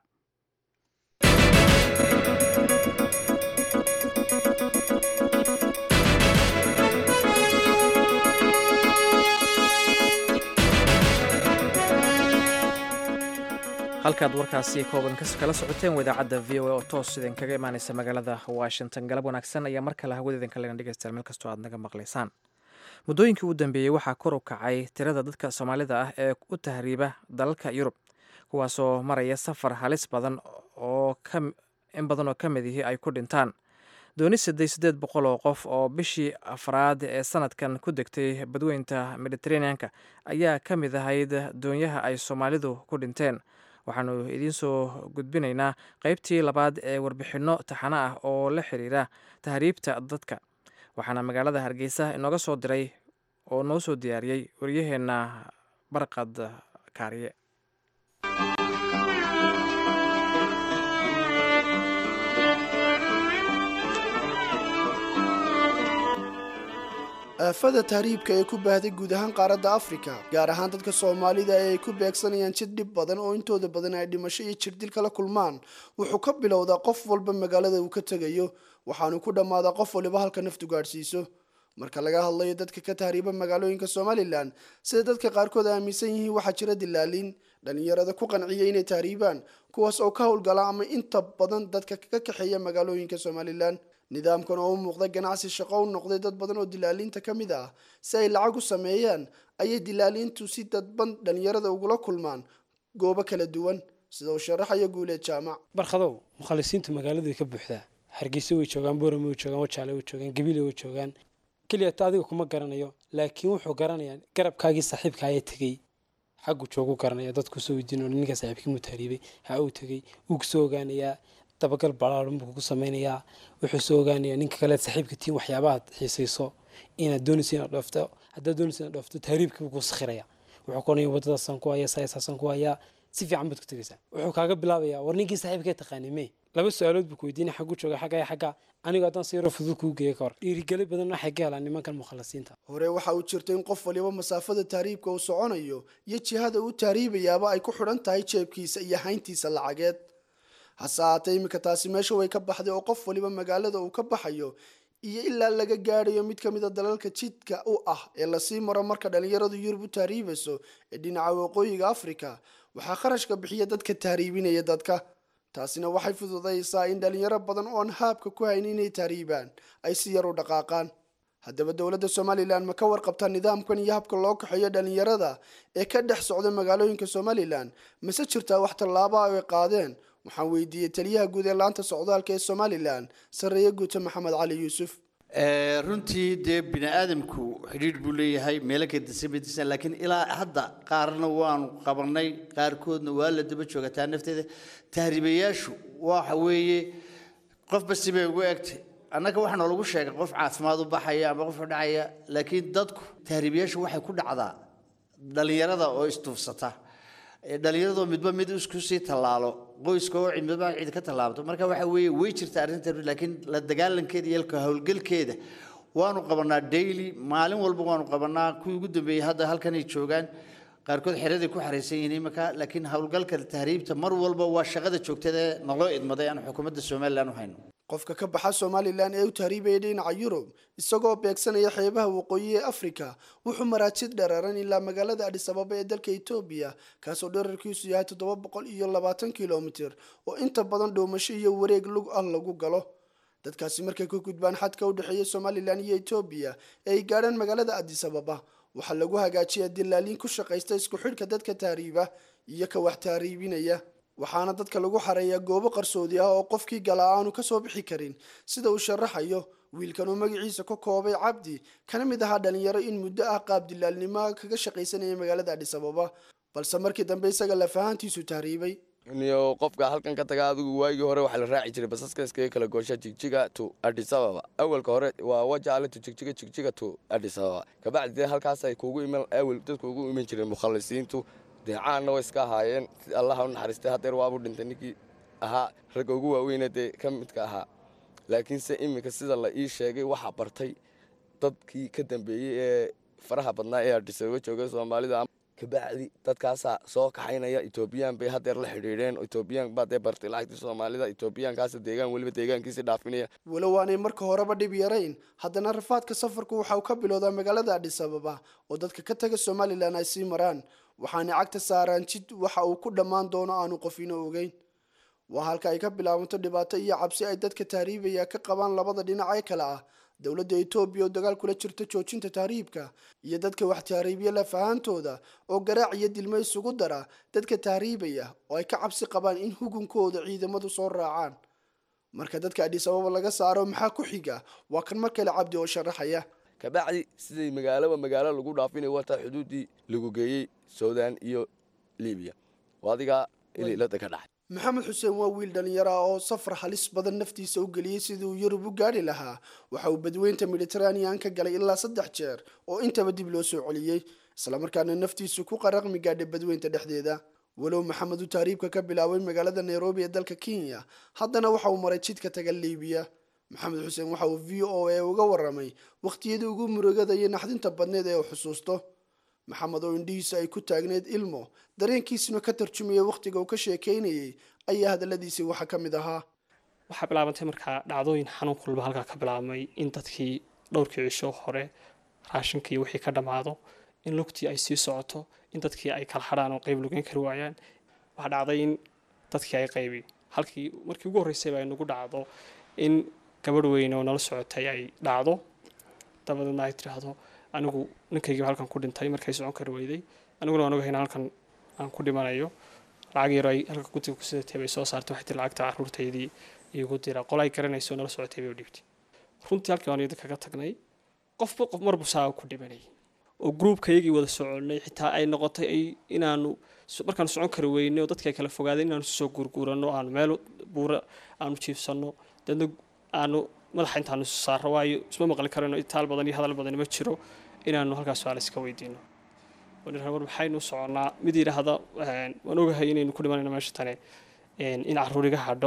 halkaad warkaasi kooban kala socoteen waa idaacadda v o a oo toos idin kaga imaaneysa magaalada washington galab wanaagsan ayaa mar kale hawada idinka legan dhegeystayaal meel kastoo aad naga maqlaysaan muddooyinkii u dambeeyey waxaa kor u kacay tirada dadka soomaalida ah ee u tahriiba dalalka yurub kuwaasoo maraya safar halis badan oo in badan oo ka mid ihi ay ku dhintaan dooni siddeed siddeed boqol oo qof oo bishii afraad ee sanadkan ku degtay badweynta mediteraneanka ayaa ka mid ahayd doonyaha ay soomaalidu ku dhinteen waxaanu idiin soo gudbinaynaa qaybtii labaad ee warbixinno taxano ah oo la xiriira tahriibta dadka waxaana magaalada hargeysa inooga soo diray oo noo soo diyaariyey waryaheenna barqad kaariye aafada tahriibka ee ku baahday guud ahaan qaaradda afrika gaar ahaan dadka soomaalida ee ay ku beegsanayaan jid dhib badan oo intooda badan ay dhimasho iyo jirdil kala kulmaan wuxuu ka bilowdaa qof walba magaalada uu ka tegayo waxaanu ku dhammaadaa qof waliba halka naftu gaadhsiiso marka laga hadlayo dadka ka tahriiba magaalooyinka somalilan sida dadka qaarkood aaminsan yihiin waxaa jira dilaaliin dhalinyarada ku qanciya inay tahriibaan kuwaas oo ka howlgala ama inta badan dadka ka kaxeeya magaalooyinka somalilan nidaamkan oo u muuqda ganacsi shaqo u noqday dad badan oo dilaaliinta ka mid ah si ay lacag u sameeyaan ayay dilaaliintu si dadban dhalinyarada ugula kulmaan goobo kala duwan sida uu sharaxaya guuleed jaamac barkhadow mukhalisiintu magaaladu way ka buuxdaa hargeysa way joogaan boorame way joogaan wajaale way joogaan gabiile way joogaan keliya ta adiga kuma garanayo laakiin wuxuu garanayaa garabkaagii saaxiibka ayaa tegey xaggu joogu garanaya dadku soo weydiin ninka saaxiibkii muu tahriibay ha uu tegey wuu kusoo ogaanayaa dabagal balaaran buu ku sameynayaa wuxuu soo ogaanayaa ninka kale saaxiibka tiin waxyaabaad xiisayso inaad doonayso inaad dhoofto haddaad doonayso inaad dhoofto tahriibkii buu ku sakhiraya wuxuu kuonaya waddadaasaan ku hayaa saasaasan ku hayaa si fiican baad ku tegaysaa wuxuu kaaga bilaabayaa war ninkii saaxiibkee taqaanay mee laba su-aalood buu ku weydiinaya xaggu jooga xagga iyo xagga anigu haddaan si yaro fudud kuu geeya ka hor dhiirigeli badan waxay ka helaan nimankan mukhalasiinta hore waxa uu jirta in qof waliba masaafada tahriibka uu soconayo iyo jihada uu tahriibayaaba ay ku xidhan tahay jeebkiisa iyo hayntiisa lacageed hase haatee iminka taasi meesha way ka baxday oo qof waliba magaalada uu ka baxayo iyo ilaa laga gaadhayo mid ka mid a dalalka jidka u ah ee lasii maro marka dhalinyaradu yurub u tahriibayso ee dhinaca waqooyiga afrika waxaa kharashka bixiya dadka tahriibinaya dadka taasina waxay fududaysaa in dhalinyaro badan oon haabka ku hayn inay tahriibaan ay si yar u dhaqaaqaan haddaba dowladda somalilan ma ka warqabtaa nidaamkan iyo habka loo kaxeeyo dhalinyarada ee ka dhex socda magaalooyinka somalilan mase jirtaa wax tallaaba ay qaadeen waxaan weydiiyey taliyaha guud ee laanta socdaalka ee somalilan sarreeye guuta maxamed cali yuusuf runtii dee bini aadamku xidhiidh buu leeyahay meelo kadisabadisan laakiin ilaa hadda qaarna waanu qabanay qaarkoodna waa la daba joogataa nafteeda tahriibayaashu waxa weeye qofba sibay ugu egtay annaga waxaa noolagu sheegay qof caafimaad u baxaya ama qof dhacaya laakiin dadku tahriibayaashu waxay ku dhacdaa dhalinyarada oo istuufsata dhalinyaradoo midba mid isku sii tallaalo qoyska oo midba cid ka tallaabto marka waxa weeye way jirta arrinta laakiin la dagaalankeeda iyo ka howlgalkeeda waanu qabanaa daily maalin walba waanu qabanaa kuwii ugu dambeeyey hadda halkanay joogaan qaarkood xeraday ku xaraysan yihiin iminka laakiin howlgalka tahriibta mar walba waa shaqada joogtada ee naloo idmaday aan xukuumadda somalilan u hayno qofka ka baxa somalilan ee u tahriibaya dhinaca yurub isagoo beegsanaya xeebaha waqooyi ee afrika wuxuu maraajid dhereeran ilaa magaalada adhisababa ee dalka etoobiya kaasoo dherarkiisu yahay toddoba boqol iyo labaatan kilomitir oo inta badan dhoomasho iyo wareeg lug ah lagu galo dadkaasi markay ka gudbaan xadka u dhexeeya somalilan iyo etoobiya ee ay gaadhaan magaalada adisababa waxaa lagu hagaajiyaa dilaaliin ku shaqaysta isku xidhka dadka tahriiba iyo ka wax tahriibinaya waxaana dadka lagu xareeyaa goobo qarsoodi ah oo qofkii galaa aanu kasoo bixi karin sida uu sharaxayo wiilkan uu magaciisa ka koobay cabdi kana mid ahaa dhalinyaro in muddo ah qaab dilaalnimo kaga shaqaysanaya magaalada adhisababa balse markii dambe isaga lafahantiisu tahriibay niyo qofka halkan ka taga adigu waagii hore waxaa la raaci jiray basaska iskaga kala goosha jigjiga to addis ababa awalka hore waa wajaale to jigjiga jigjiga to addis ababa kabacdi dee halkaas ay kuugu iman awal dadku ugu iman jireen mukhalisiintu dee caanna way iska ahaayeen si allaha u naxariistay haddeer waabu dhintay ninkii ahaa ragga ugu waaweyna dee ka midka ahaa laakiinse iminka sida la ii sheegay waxaa bartay dadkii ka dambeeyey ee faraha badnaa ee addis ababa joogay soomaalida kabacdi dadkaasaa soo kaxaynaya etoobiyaan bay haddeer la xidhiidheen etoobiyaan baa dee bartay lacagtii soomaalida etoobiyaankaas deegaan weliba deegaankiisi dhaafinaya walow aanay marka horeba dhib yarayn haddana rafaadka safarku waxa uu ka bilowdaa magaalada adhisababa oo dadka ka taga somalilan ay sii maraan waxaanay cagta saaraan jid waxa uu ku dhammaan doono aanu qofino ogeyn waa halka ay ka bilaabanto dhibaato iyo cabsi ay dadka tahriibaya ka qabaan labada dhinac ee kale ah dowladda etoobiya oo dagaal kula jirta joojinta tahriibka iyo dadka wax tahriibiya lafahaantooda oo garaac iyo dilmo isugu dara dadka tahriibaya oo ay ka cabsi qabaan in hugunkooda ciidamadu soo raacaan marka dadka adhisababa laga saaro maxaa ku xiga waa kan mar kale cabdi oo sharaxaya kabacdi siday magaaloba magaalo lagu dhaafinayo wataa xuduuddii lagu geeyey suudaan iyo libiya adigaa ililada ka dhacay maxamed xuseen waa wiil dhalinyaro ah oo safar halis badan naftiisa u geliyey sidii uu yurub u gaadhi lahaa waxa uu badweynta mediteranean ka galay ilaa saddex jeer oo intaba dib loo soo celiyey islamarkaana naftiisu ku qaraqmi gaadhay badweynta dhexdeeda walow maxamed uu tahriibka ka bilaabay magaalada nairobi ee dalka kenya haddana waxa uu maray jidka taga liibiya maxamed xuseen waxa uu v o a uga waramay wakhtiyadii ugu murugada iyo naxdinta badneed ee uu xusuusto maxamed oo indhihiisa ay ku taagneed ilmo dareenkiisuna ka tarjumaya wakhtiga uu ka sheekaynayay ayaa hadalladiisii waxaa ka mid ahaa waxaa bilaabantay markaa dhacdooyin xanuun kulba halkaa ka bilaabmay in dadkii dhowrkii cisho hore raashinkii wixii ka dhammaado in lugtii ay sii socoto in dadkii ay kala hadhaan oo qayb lugeyn kari waayaan waxaa dhacday in dadkii ay qaybi halkii markii ugu horreysayba ay nagu dhacdo in gabadh weyn oo nala socotay ay dhacdo dabadeedna ay tidhaahdo anigu ninkaygiiba halkan ku dhintay markay socon kari weyday aniguna waan ogahay in halkan aan ku dhimanayo lacag yaro ay halka gutiga ku sidatay bay soo saartay waxay tii lacagta caruurtaydii iigu dira qol ay garanayso nala socotay bay u dhiibtay runtii halkii waan idin kaga tagnay qofba qof marbu saa ku dhimanayay oo gruubkayagii wada soconnay xitaa ay noqotay ay inaanu markaanu socon kari weynay oo dadkii ay kala fogaadeen inaanu soo guurguuranno aanu meel buura aanu jiifsanno deedna aanu madaxa intaanu isu saarro waayo isma maqli karayno itaal badan iyo hadal badan ma jiro inaanu halkaas su-aal iska weydiino war maxaynu soconnaa mid yidhaahda waan ogahay inaynu ku dhimanayno meesha tane in caruur iga hadho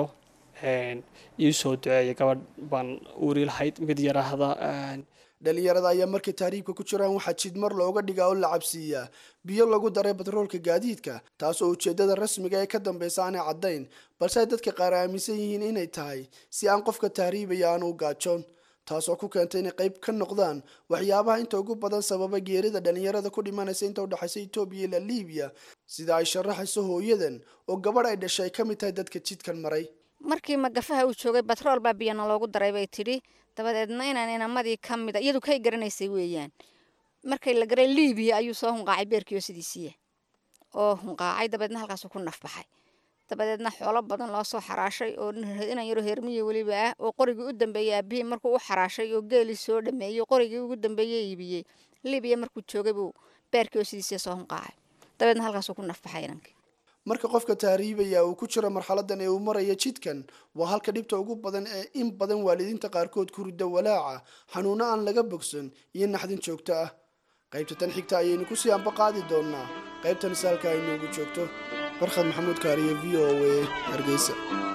ii soo duceeya gabadh baan uuri lahayd mid yidhaahda dhalinyarada ayaa markay tahriibka ku jiraan waxaa jidmar looga dhigaa oo la cabsiiyaa biyo lagu daray batroolka gaadiidka taas oo ujeedada rasmiga ee ka dambeysa aanay caddayn balse ay dadka qaar aaminsan yihiin inay tahay si aan qofka tahriibaya aanu u gaajoon taasoo ku keentay inay qayb ka noqdaan waxyaabaha inta ugu badan sababa geerida dhalinyarada ku dhimanaysa inta udhexaysa etoobiya ilaa liibiya sida ay sharaxayso hooyadan oo gabadh ay dhashay ay ka mid tahay dadka jidkan maray markii magafaha uu joogay batrool baa biyana loogu daray bay tidhi dabadeedna inaan inamadii ka mida iyadu kay garanaysay weeyaan markay la garay liibiya ayuu soo hunqaacay beerkiio sidiisiiya oo hunqaacay dabeedna halkaasuu ku nafbaxay dabadeedna xoolo badan loo soo xaraashay oo inan yaro heermiya weliba ah oo qorigii u dambeeyey aabihii markuu u xaraashay oo geelii soo dhameeyey qorigii ugu dambeeyey iibiyey libiya markuu joogay buu beerkii oo sidiisii soo hunqaacay dabeedna halkaasuu ku nafbaxay inankii marka qofka tahriibaya uu ku jiro marxaladan ee uu maraya jidkan waa halka dhibta ugu badan ee in badan waalidiinta qaarkood ku rida walaaca xanuuno aan laga bogsan iyo naxdin joogto ah qaybta tan xigta ayaynu kusii anba qaadi doonaa qaybtan saalka ay noogu joogto barkhad maxamuud kaariye v o a hargeysa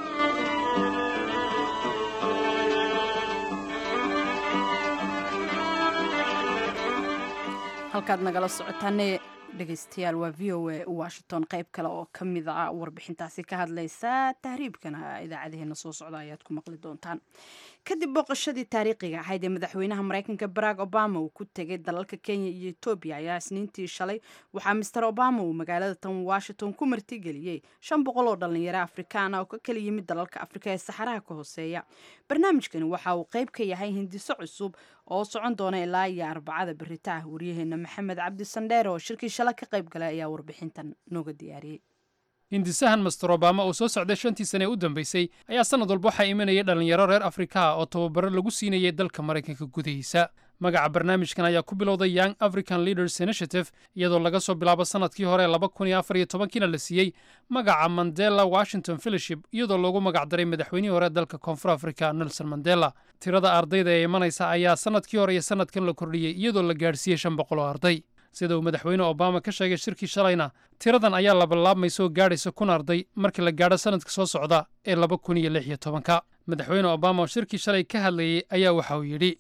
halkaad nagala socotaane dhegeystayaal waa v o a washington qayb kale oo ka mid a warbixintaasi ka hadlaysa tahriibkana idaacadaheena soo socda ayaad ku maqli doontaan kadib booqashadii taariikhiga ahayd ee madaxweynaha mareykanka barack obama uu ku tegay dalalka kenya iyo etoobiya ayaa isniintii shalay waxaa master obama uu magaalada tan washington ku martigeliyey shan boqol oo dhalinyaro afrikaana oo ka kala yimid dalalka afrika ee saxaraha ka hooseeya barnaamijkani waxa uu qayb ka yahay hindiso cusub oo socon doona ilaa iyo arbacada berita ah waryaheena maxamed cabdi sandheer oo shirkii shala ka qayb galay ayaa warbixintan nooga diyaariyey hindisahan master obama oo soo socday shantii sane ee u dambeysay ayaa sannad walba waxaa imanayay dhallinyaro reer afrikaha oo tababaro lagu siinayay dalka maraykanka gudihiisa magaca barnaamijkan ayaa ku bilowday young african leaders initiative iyadoo laga soo bilaabo sannadkii hore laba kun iyo afar iyo tobankiina la siiyey magaca mandela washington fellowship iyadoo loogu magacdaray madaxweynihii hore dalka koonfur africa nelson mandela tirada ardayda ee imanaysa ayaa sannadkii hore iyo sannadkan la kordhiyey iyadoo la gaadhsiiyey shan boqol oo arday sida uu madaxweyne obama ka sheegay shirkii shalayna tiradan ayaa labalaabmaysa oo gaadhaysa kun arday markii la gaadho sannadka soo socda ee laba kun iyo lix iyo tobanka madaxweyne obama oo shirkii shalay ka hadlayey ayaa waxa uu yidhi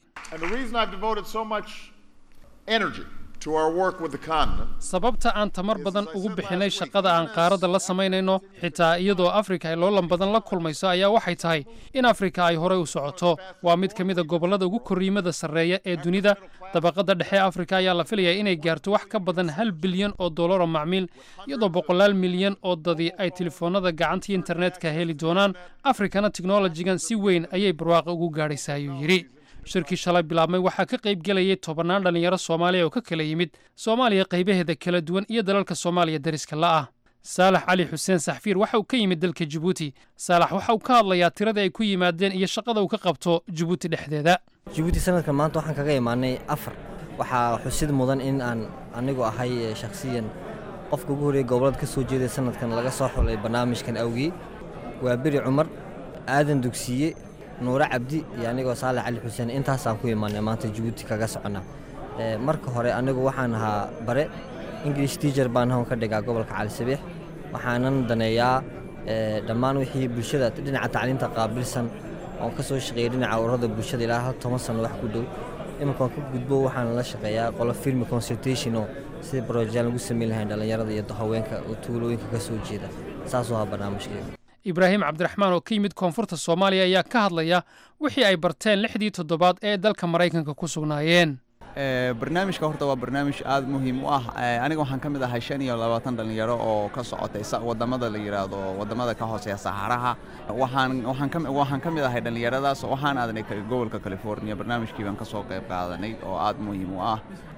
sababta aan tamar badan ugu bixinay shaqada aan qaaradda la samaynayno xitaa iyadoo afrika ay loolan badan la kulmayso ayaa waxay tahay in afrika ay horey u socoto waa mid ka mida gobollada ugu korriimada sarreeya ee dunida dabaqadda dhexe afrika ayaa la filayaa inay gaarto wax ka badan hal bilyan oo dollar oo macmiil iyadoo boqolaal milyan oo dadi ay telefoonnada gacanta internetka heli doonaan afrikana teknolojigan si weyn ayay barwaaqa ugu gaadhaysaa ayuu yidhi shirkii shalay bilaabmay waxaa ka qayb gelayay tobannaan dhallinyaro soomaaliya oo ka kala yimid soomaaliya qaybaheeda kala duwan iyo dalalka soomaaliya dariska la'ah saalax cali xuseen saxfiir waxa uu ka yimid dalka jibuuti saalax waxa uu ka hadlayaa tiradii ay ku yimaadeen iyo shaqada uu ka qabto jibuuti dhexdeeda jibuuti sanadkan maanta waxaan kaga imaanay afar waxaa xusid mudan in aan anigu ahay shakhsiyan qofka ugu horreeyay gobolada ka soo jeeday sanadkan laga soo xulay barnaamijkan awgii waa beri cumar aadan dugsiye nuure cabdi iyo anigoo saalax cali xuseen intaasaan ku imaanay maanta jibuuti kaga socona marka hore anigu waxaan ahaa bare ingilish tiacher baan hon ka dhigaa gobolka cali sabiix waxaanan daneeyaa dhammaan wixii bulshada dhinaca tacliinta qaabilsan oon ka soo shaqeeyay dhinaca ururada bulshada ilaa hal toban sano wax ku dhow iminkaan ka gudbo waxaan la shaqeeyaa qolo filmi consultation oo sidii brojaan lagu samayn lahayn dhallinyarada iyo haweenka oo tuulooyinka ka soo jeeda saasuu ahaa barnaamijkeeda ibraahim cabdiraxmaan oo ka yimid koonfurta soomaaliya ayaa ka hadlaya wixii ay barteen lixdii toddobaad ee dalka maraykanka ku sugnaayeen barnaamijka horta waa barnaamij aada muhiim u ah aniga waxaan ka mid ahay shan iyo labaatan dhallinyaro oo ka socotay wadamada la yidhaahdo wadamada ka hooseeya saxaraha waxaan waxaan waxaan ka mid ahay dhallinyaradaas waxaan aadnay gobolka california barnaamijkii baan ka soo qayb qaadanay oo aada muhiim u ah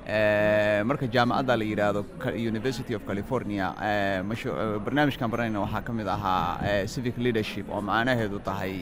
marka jaamacadda la yidhaahdo university of california barnaamijkan baranayna waxaa ka mid ahaa civic leadership oo macnaheedu tahay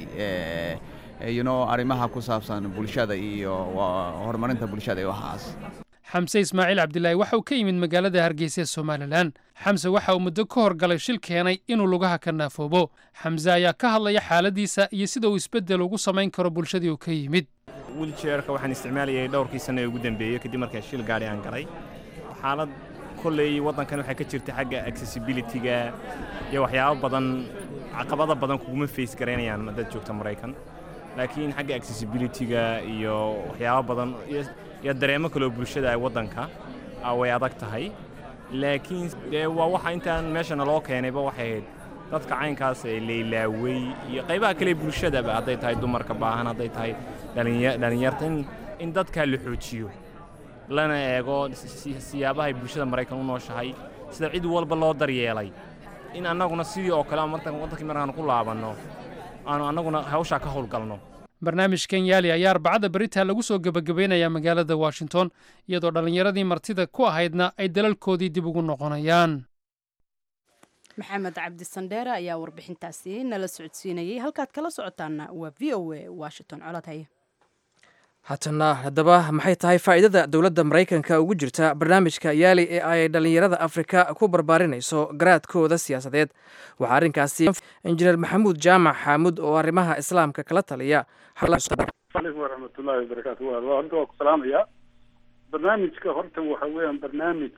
you know arrimaha ku saabsan bulshada iyo horumarinta bulshada iyo waxaas xamse ismaaciil cabdilaahi waxa uu ka yimid magaalada hargeysa ee somalilan xamse waxa uu muddo ka horgalay shil keenay inuu lugaha ka naafoobo xamse ayaa ka hadlaya xaaladiisa iyo sida uu isbeddel ugu samayn karo bulshadii uu ka yimid wiljeerka waxaan isticmaalayay dhowrkii sanno ee ugu dambeeyey kadib markaa shil gaadhi aan galay xaalad kolley waddankan waxaa ka jirta xagga accessibilityga iyo waxyaabo badan caqabada badan kuguma face garaynayaan dad joogta maraykan laakiin xagga accessibilityga iyo waxyaabo badan iyo dareemo kaloo bulshada ay waddanka way adag tahay laakiin dee waa waxa intaan meeshana loo keenayba waxay ahayd dadka caynkaas ee laylaawey iyo qaybaha kale bulshadaba hadday tahay dumarka baahan hadday tahay dhallinyarta in dadkaa la xoojiyo lana eego siyaabahay bulshada maraykan u nooshahay sida cid walba loo daryeelay in annaguna sidii oo kale waddankii markaan ku laabanno aanu annaguna hawshaa ka howlgalno barnaamijkan yaali ayaa arbacada beritaa lagu soo gebagabeynayaa magaalada washington iyadoo dhallinyaradii martida ku ahaydna ay dalalkoodii dib ugu noqonayaan maxamed cabdi sandheere ayaa warbixintaasi nala socodsiinayay halkaad kala socotaana waa v o a washington colod haye haatana haddaba maxay tahay faa'iidada dowladda maraykanka ugu jirta barnaamijka yaali ee ay dhallinyarada afrika ku barbaarinayso garaadkooda siyaasadeed waxaa arrinkaasi injineer maxamuud jaamac xaamud oo arrimaha islaamka kala taliya alaikum waraxmatullaahi wabarakaatu wa horta waa ku salaamayaa barnaamijka horta waxa weeyaan barnaamij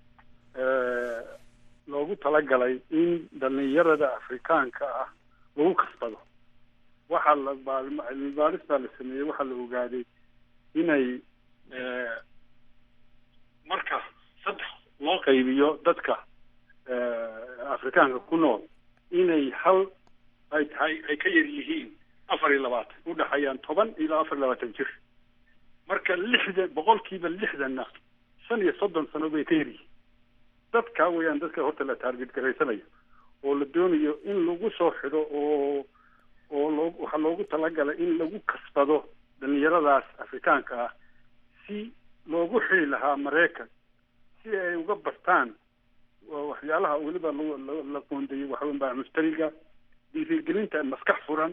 loogu talagalay in dhalinyarada afrikaanka ah lagu kasbado waxaa la cilmi baaris baa la sameeyey waxaa la ogaaday inay marka saddex loo qaybiyo dadka afrikaanka ku nool inay hal ay tahay ay ka yar yihiin afar iyo labaatan udhexeeyaan toban ilaa afar iyo labaatan jir marka lixdan boqolkiiba lixdanna shan iyo soddon sano bay ka yar yihiin dadka weeyaan dadka horta la taarget garaysanayo oo la doonayo in lagu soo xidho oo oo loo waxaa loogu talagalay in lagu kasbado dhalinyaradaas afrikaanka ah si loogu xili lahaa maraykan si ay uga bartaan waxyaalaha weliba la qoondeeyey waxaweyn baa mushtariga dhiirigelinta maskax furan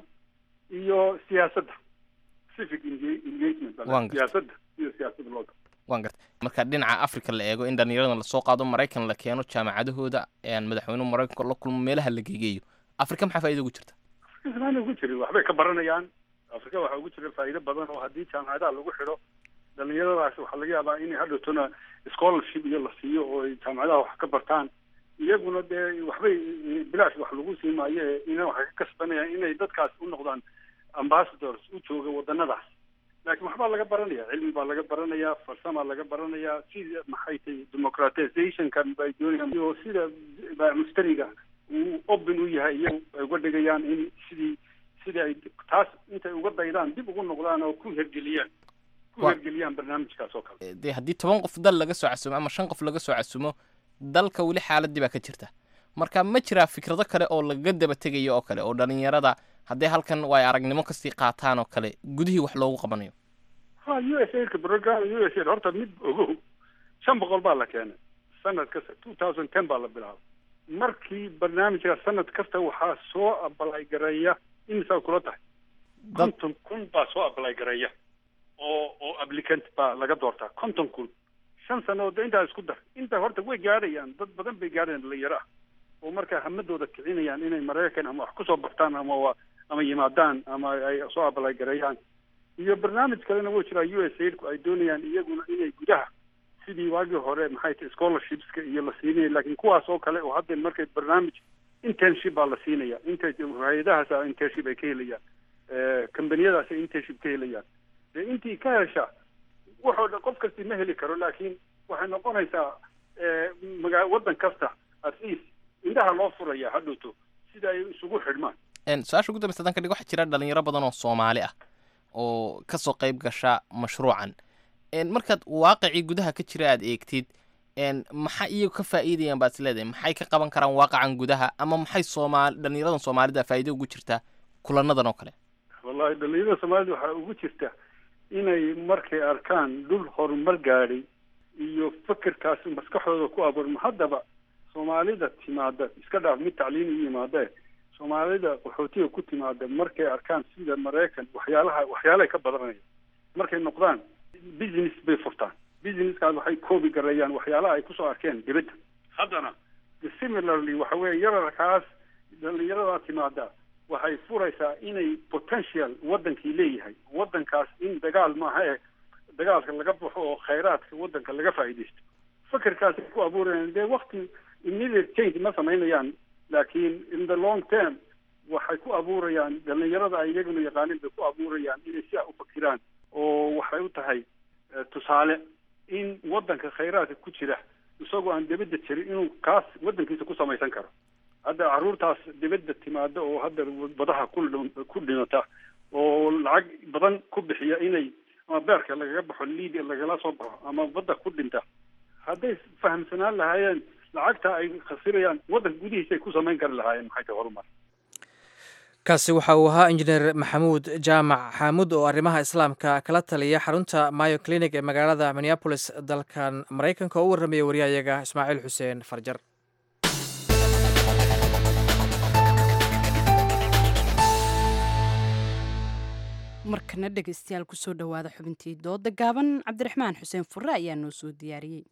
iyo siyaasadda civic engagement siyaasadda iyo siyaasadda loo waan gartay marka dhinaca africa la eego in dhallinyaradan lasoo qaado maraykan la keeno jaamacadahooda madaxweynuhu maraykanka la kulmo meelaha la geegeeyo afrika maxaa faaida ugu jirta afrika ugu jirin waxbay ka baranayaan afrika waxaa ugu jira faa'iido badan oo haddii jaamacadaha lagu xidho dhalinyaradaas waxaa laga yaabaa inay hadhowtona scholarship iyo la siiyo oo ay jaamacadaha wax ka bartaan iyaguna dee waxbay bilaash wax lagu sii maayo ina waxay ka kasbanayaan inay dadkaas u noqdaan ambassadors u jooga wadanadaas laakiin waxbaa laga baranaya cilmi baa laga baranayaa farsamaa laga baranayaa sida maxay tahay democratizationkan bay doonayaan iyo sida mushtariga uu open u yahay iyagu ay uga dhigayaan in sidii sidii ay taas intay uga daydaan dib ugu noqdaan oo ku hergeliyaan ku hergeliyaan barnaamijkaas oo kale dee haddii toban qof dal laga soo casumo ama shan qof laga soo casumo dalka weli xaaladii baa ka jirta marka ma jiraa fikrado kale oo lagaga daba tegayo oo kale oo dhalinyarada haddii halkan way aragnimo kasii qaataan oo kale gudihii wax loogu qabanayo ha u s a ka program u s a horta mid ogow shan boqol baa la keenay sanad kasta two thousand ten baa la bilaabay markii barnaamijka sanad kasta waxaa soo abalay gareeya imisaa kula tahay konton kun baa soo abalay gareeya oo oo applicant baa laga doortaa konton kun shan sano de intaa isku dar inta horta way gaadhayaan dad badan bay gaadhayaan dhalinyaro ah oo markaa hamadooda kicinayaan inay maraykan ama wax kusoo bartaan ama wa ama yimaadaan ama ay soo abalay gareeyaan iyo barnaamij kalena wuu jiraa u s aidku ay doonayaan iyaguna inay gudaha sidii waagii hore maxay tahay scholarshipska iyo la siinaya laakiin kuwaas oo kale oo hadda markay barnaamij internship baa la siinaya inta hay-adahaas internship ay ka helayaan combaniyadaas ay internship ka helayaan dee intii ka hesha waxoo dhan qof kasti ma heli karo laakiin waxay noqonaysaa magaa waddan kasta at least indhaha loo furaya hadhowto sida ay isugu xidhmaan su-aasha ugu dambeysa hadan ka dhig waxaa jira dhalinyaro badan oo soomaali ah oo kasoo qayb gasha mashruucan markaad waaqicii gudaha ka jira aad eegtid maxaa iyagu ka faa'iidayaan baad is leedahay maxay ka qaban karaan waaqacan gudaha ama maxay soomaali dhalinyaradan soomaalida faa'iido ugu jirtaa kulanadan oo kale wallahi dhalinyarada soomaalida waxaa ugu jirta inay markay arkaan dhul horumar gaadhay iyo fekerkaasi maskaxdooda ku abuurma haddaba soomaalida timaada iska dhaaf mid tacliin u yimaadee soomaalida qaxootiga ku timaada markay arkaan sida maraykan waxyaalaha waxyaalahay ka badanaya markay noqdaan business bay furtaan businesskaas waxay koobi gareeyaan waxyaalaha ay kusoo arkeen dibadda haddana similarly waxa weeye yararkaas dhalinyaradaa timaada waxay furaysaa inay potential waddankii leeyahay waddankaas in dagaal maaha e dagaalka laga baxo oo khayraadka waddanka laga faa'iidaysto fekerkaasay ku abuurayaan dee wakti immediate change ma samaynayaan laakiin in the long term waxay ku abuurayaan dhalinyarada ay iyaguna yaqaanin bay ku abuurayaan inay si a u fakiraan oo waxay u tahay tusaale in waddanka khayraadka ku jira isagoo aan dibadda jirin inuu kaas waddankiisa ku samaysan karo hadda carruurtaas dibadda timaada oo hadda badaha ku ku dhimata oo lacag badan ku bixiya inay ama beerka lagaga baxo liidia lagala soo baxo ama badda ku dhinta hadday fahamsanaan lahaayeen lacagta ay khasirayaan waddanka gudihiisa ay ku samayn kari lahaayeen maxay tahay horumar kaasi waxa uu ahaa injineer maxamuud jaamac xaamud oo arrimaha islaamka kala taliya xarunta mayo clinic ee magaalada minneabolis dalkan maraykanka oo u warramaya wariyahayaga ismaaciil xuseen farjar markana dhegaystayaal kusoo dhowaada xubintii dooda gaaban cabdiraxmaan xuseen furre ayaa noo soo diyaariyey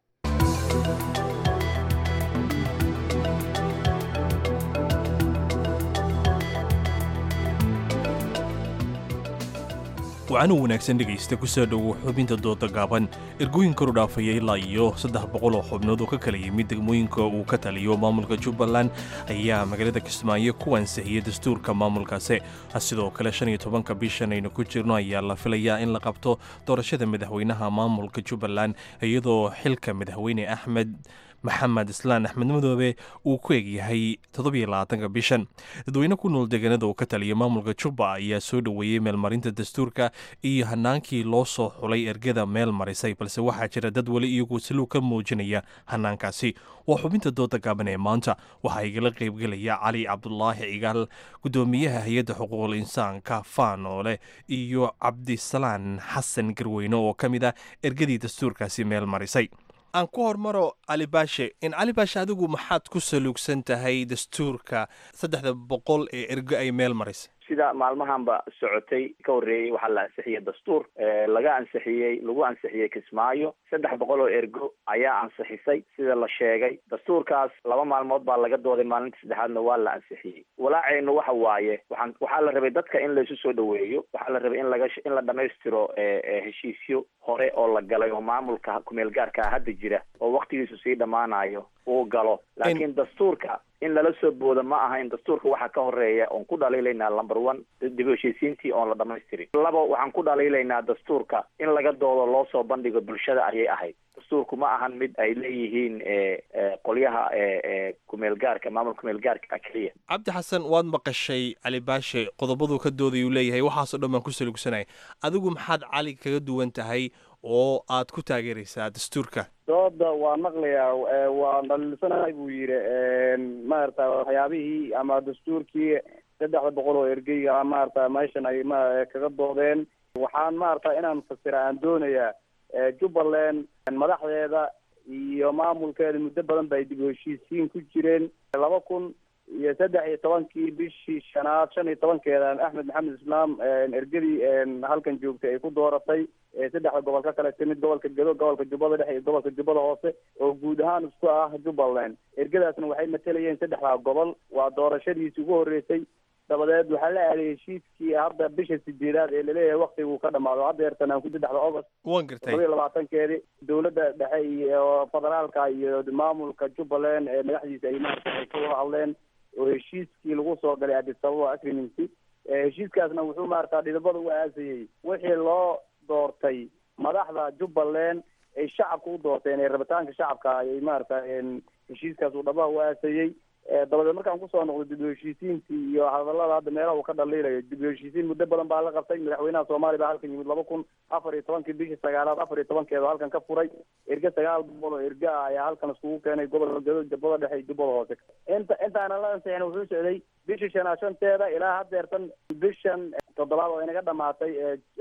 waxaana wanaagsan dhegaysta ku soo dhowo xubinta dooda gaaban ergooyin karu dhaafaya ilaa iyo saddex boqol oo xubnood oo ka kala yimid degmooyinka uu ka taliyo maamulka jubbaland ayaa magaalada kismaayo ku ansixiyey dastuurka maamulkaasi sidoo kale shan iyo tobanka bishan aynu ku jirno ayaa la filayaa in la qabto doorashada madaxweynaha maamulka jubbaland iyadoo xilka madaxweyne axmed maxamed islaan axmed madoobe uu ku egyahay toddobiyolabaatanka bishan dadweyne ku nool deegaanada uu ka taliya maamulka jubba ayaa soo dhoweeyey meelmarinta dastuurka iyo hanaankii loo soo xulay ergada meel marisay balse waxaa jira dad weli iyagu siluug ka muujinaya hanaankaasi waa xubinta dooda gaaban ee maanta waxaa igala qaybgelaya cali cabdulaahi cigaal gudoomiyaha hay-adda xuquuqul insaanka faanoole iyo cabdisalaan xasan garweyne oo ka mid ah ergadii dastuurkaasi meel marisay aan ku hormaro cali baashe in cali baashe adigu maxaad ku saluugsan tahay dastuurka saddexda boqol ee ergo ay meel marisay sida maalmahanba socotay ka horreeyey waxaa la ansixiyey dastuur laga ansixiyey lagu ansixiyey kismaayo saddex boqol oo ergo ayaa ansixisay sida la sheegay dastuurkaas laba maalmood baa laga dooday maalinta saddexaadna waa la ansixiyey walaaceynu waxa waaye waxaan waxaa la rabay dadka in laysu soo dhoweeyo waxaa la rabay in laga in la dhamaystiro heshiisyo hore oo la galay oo maamulka kumeel gaarkaa hadda jira oo waktigiisu sii dhammaanayo uu galo laakiin dastuurka in lala soo boodo ma aha in dastuurka waxaa ka horeeya oon ku dhaliilaynaa number one dib u heshiisiintii oon la dhamaystirin labo waxaan ku dhaliilaynaa dastuurka in laga doodo loo soo bandhigo bulshada ayay ahayd dastuurku ma ahan mid ay leeyihiin qolyaha kumeel gaarka maamulka kumeel gaarka keliya cabdi xasan waad maqashay cali baashe qodobaduu ka doodaya uu leeyahay waxaasoo dhan baan ku saluugsanaya adigu maxaad cali kaga duwan tahay oo aad ku taageeraysaa dastuurka dooda waa maqlayaa waa dhaliilsanahay buu yidhi maarata waxyaabihii ama dastuurkii saddexda boqol oo ergeyga maarata meeshan ay ma kaga doodeen waxaan maarata inaan fasira aan doonayaa jubbaland madaxdeeda iyo maamulkeeda muddo badan ba ay dib u heshiisiin ku jireen laba kun iyo saddex iyo tobankii bishii shanaad shan iyo tobankeeda axmed maxamed islaam ergadii halkan joogtay ay ku dooratay saddexda gobol ka kale timid gobolka gedo gobolka jubbada dhexe iyo gobolka jubbada hoose oo guud ahaan isku ah jubbaland ergadaasna waxay matalayeen saddexdaa gobol waa doorashadiisi ugu horreysay dabadeed waxaa la aaday heshiiskii hadda bisha sideedaad ee laleeyahay waktiguu ka dhamaado hadda eertanaan ku saddexda august waan gartay todoba iyo labaatankeedii dowladda dhexe iyo federaalka iyo maamulka jubbaland ee madaxdiisa ay maarata ay ka wada hadleen oo heshiiskii lagu soo galay addis ababa agreemency heshiiskaasna wuxuu maarata dhidibada u aasayey wixii loo doortay madaxda jubbaland ay shacabka u doorteen ee rabitaanka shacabka ayay maarata heshiiskaas uu dhabaha u aasayey dabadeed markaan kusoo noqdo dib u heshiisiintii iyo hadalada hadda meelaha uu ka dhaliilayo dib u heshiisiin muddo badan baa la qabtay madaxweynaha soomaaliya baa halkan yimid laba kun afar iyo tobankii bishii sagaalaad afar iyo tobankeeda halkan ka furay erge sagaal boqol oo erge ah ayaa halkan iskugu keenay gobolka gado jubbada dhexe iyo jubbada hoose inta intaana la ansixin wuxuu socday bishii shanaad shanteeda ilaa haddeertan bishan toddobaad oo inaga dhamaatay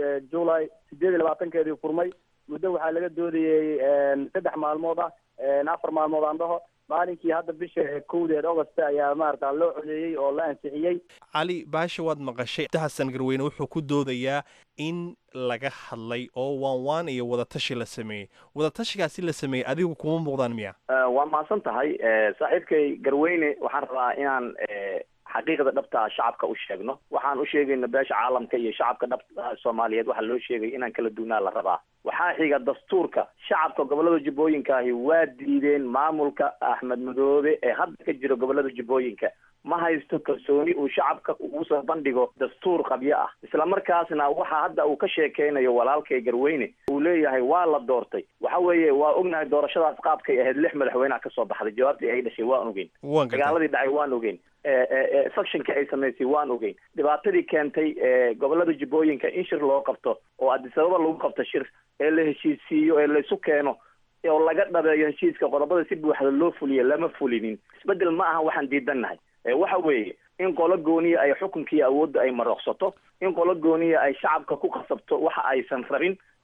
july sideed iyo labaatankeedii furmay muddo waxaa laga doodayey saddex maalmood ah afar maalmood aan dhaho maalinkii hadda bisha kowdeed augusta ayaa maarata loo codeeyey oo la ansixiyey cali baashe waad maqashay xasan garweyne wuxuu ku doodayaa in laga hadlay oo waan waan iyo wadatashi la sameeyey wadatashigaasi la sameeyey adigu kuma muuqdaan miya waa mahadsan tahay saaxiibkay garweyne waxaan rabaa inaan xaqiiqda dhabta shacabka u sheegno waxaan u sheegayna beesha caalamka iyo shacabka dhabta soomaaliyeed waxaa loo sheegay inaan kala duwnaa la rabaa waxaa xiga dastuurka shacabka gobolada jubbooyinka ahi waa diideen maamulka axmed madoobe ee hadda ka jira gobolada jubbooyinka ma haysto kalsooni uu shacabka ugu soo bandhigo dastuur qabyo ah isla markaasna waxa hadda uu ka sheekeynayo walaalkay garweyne uu leeyahay waa la doortay waxa weeye waa ognahay doorashadaas qaabkay ahayd lix madaxweyneha kasoo baxday jawaabtii ay dhashay waan ogeyn dagaaladii dhacay waan ogeyn sectionka ay samaysay waan ogeyn dhibaatadii keentay gobolada jubbooyinka in shir loo qabto oo addis ababa lagu qabto shir ee la heshiisiiyo ee laysu keeno oo laga dhabeeyo heshiiska qodobada si buuxda loo fuliyo lama fulinin isbedel ma aha waxaan diidannahay waxa weeye in qolo gooniya ay xukunkiiyo awoodda ay marooqsato in qolo gooniya ay shacabka ku qasabto waxa aysan rabin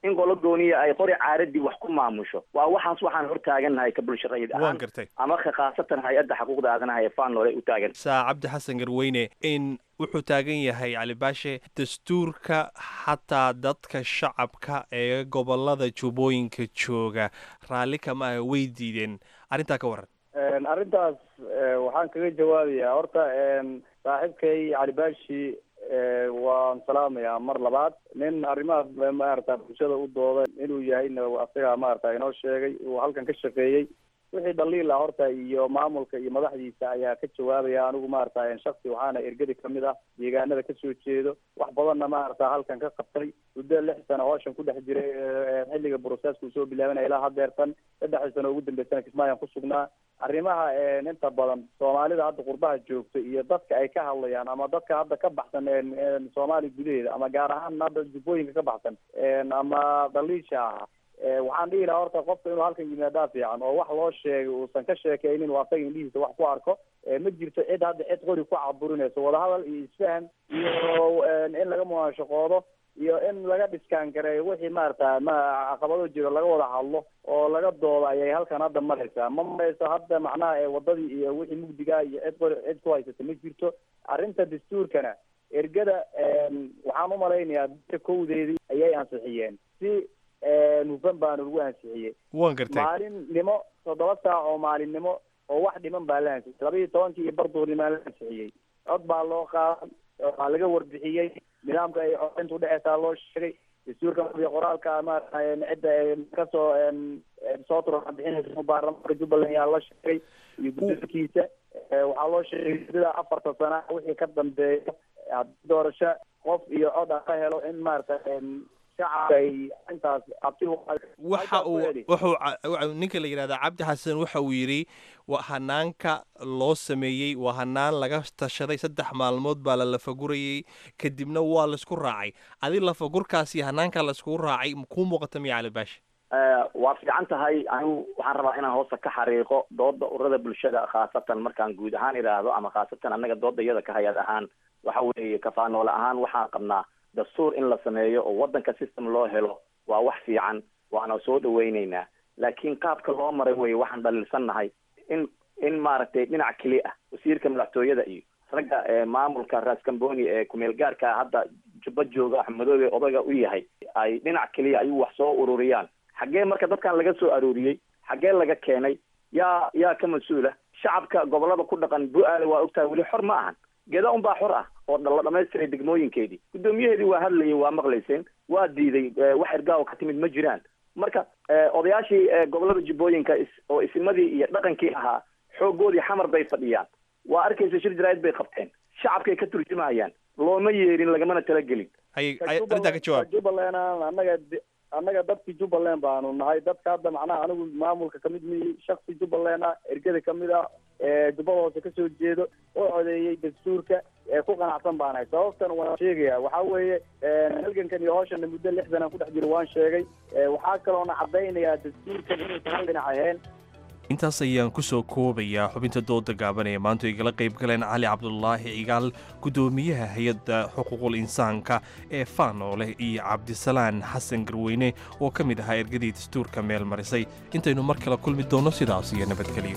in qolo gooniya ay qori caaradii wax ku maamusho waa waxaas waxaan hortaagannahay ka bulsharayid waan ahaan gartay ama ka khaasatan hay-adda xuquuqda aadanaha ee faanole u taagan saa cabdi xasan garweyne in wuxuu taagan yahay cali baashe dastuurka xataa dadka shacabka ee gobolada jubbooyinka jooga raalli kama ah way diideen arrintaa ka waran Een, arrintaas ee, waxaan kaga jawaabayaa horta een, saaxiibkay cali baashi ee, waan salaamayaa mar labaad nin arrimaha maarata bulshada u dooda inuu yahayna asaga maarata inoo sheegay uu halkan ka shaqeeyey wixii dhaliila horta iyo maamulka iyo madaxdiisa ayaa ka jawaabaya anigu maarata shaksi waxaana ergadi kamid ah deegaanada kasoo jeedo wax badanna maarata halkan ka qabtay muddo lix sano hooshan ku dhex jiray ee, xilliga broseska uu soo bilaabanaya ilaa hadeertan saddexdii sano ugu dambeysana kismaayaan ku sugnaa arrimaha een, inta badan soomaalida hadda qurbaha joogto iyo dadka ay ka hadlayaan ama dadka hadda ka baxsan een, een, soomaaliya gudaheeda ama gaar ahaan hadda jubbooyinka ka baxsan een, ama dhaliisha ah ee, waxaan dhihi lahaa horta qofka inuu halkan yimaadaa fiican oo wax loo sheegay uusan ka sheekaynin uu asaga indhihiisa wax ku arko ee, ma jirto cid hadda cid qori ku caburinayso wadahadal iyo isfahan iyo een, in laga munaashaqoodo iyo in laga dhiskaan gareeyo wixii maarata ma caqabado jiro laga wada hadlo oo laga doodo ayay halkan hadda maraysaa ma marayso hadda macnaha ee wadadii iyo wixii mugdiga iyo cid qori cid ku haysata ma jirto arrinta dastuurkana ergada een, waxaan umalaynayaa dadka kowdeedii ayay ansixiyeen si een, hufan baana lagu ansixiyey waan gartay maalinimo toddoba saac oo maalinimo oo wax dhiman baa la ansixiyey laba iyo tobankii iyo barduurnimaa la ansixiyey cod baa loo qaadan waxaa laga warbixiyey nidaamka ay codaynta udhexeysaa loo sheegay dastuurka madiya qoraalka maarata cidda ee kasoo een, een, soo turan bixinaysa baarlamaanka jubbaland yaa la sheegay iyo guddoonkiisa Ee, waxaa loo sheegay sida afarta sana wixii ka dambeeya haddii doorasho qof iyo cod ah ka helo in maarata een, shacabka ay intaas abti u waxa uu wuxuu ca- wuxuu- ninka la yidhahda cabdi xasan waxa uu yidhi waa hanaanka loo sameeyey waa hanaan laga tashaday saddex maalmood baa la lafagurayey kadibna waa laisku raacay adi lafagurkaas iyo hanaanka laiskugu raacay kuu muuqata miya cali baashi Eh, waa fiican tahay anigu waxaan rabaa inaan hoosta ka xariiqo dooda ururada bulshada khaasatan markaan guud ahaan idhaahdo ama khaasatan annaga dooda iyada ka hay-ad ahaan waxa weeye kafaanoole ahaan waxaan qabnaa dastuur in la sameeyo oo wadanka system loo helo waa wax fiican waana soo dhaweyneynaa laakiin qaabka loo maray weye waxaan dhaliilsannahay in in maaragtay dhinac keli ah wasiirka madaxtooyada iyo ragga ee maamulka raskamboni ee kumeel gaarka hadda jubba jooga axmedoobe odayga u yahay ay dhinac keliya ayuu wax soo ururiyaan xaggee marka dadkan laga soo arooriyey xaggee laga keenay yaa yaa ka mas-uula shacabka gobolada ku dhaqan bu-aale waa ogtahay weli xor ma ahan geda unbaa xor ah oo dha- la dhamaystiray degmooyinkeedii guddoomiyaheedii waa hadlayay waa maqlayseen waa diiday eh, wax ergaawo ka timid ma jiraan marka eh, odayaashii eh, gobolada jubbooyinka is- oo isimadii iyo dhaqankii ahaa xoogoodii xamar bay fadhiyaan waa arkaysa shir jaraa'id bay qabteen shacabkay ka turjumayaan looma yeerin lagamana talagelin hay Ka hay- arrintaa ka jawaab jubbaland aan annaga de- annaga dadkii jubbaland baanu nahay dadka hadda macnaha anigu maamulka kamid miyi shaksi jubbaland ah ergada kamid ah ee jubbada hoose kasoo jeedo oo codeeyey dastuurka ee ku qanacsan baan nahay sababtan waan sheegaya waxaa weeye halgankan iyo hawshana muddo lix sanaan ku dhex jiro waan sheegay Ee, waxaa kaloona cadaynayaa dastuurkan inuusan hal dhinac ahayn intaas ayaan ku soo koobayaa xubinta dooda gaaban ee maanta igala qayb galeen cali cabdulaahi cigaal guddoomiyaha hay-adda xuquuqul insaanka ee faanoole iyo cabdisalaan xasan garweyne oo ka mid ahaa ergadii dastuurka meel marisay intaynu mar kale kulmi doonno sidaas iyo nabadgelyo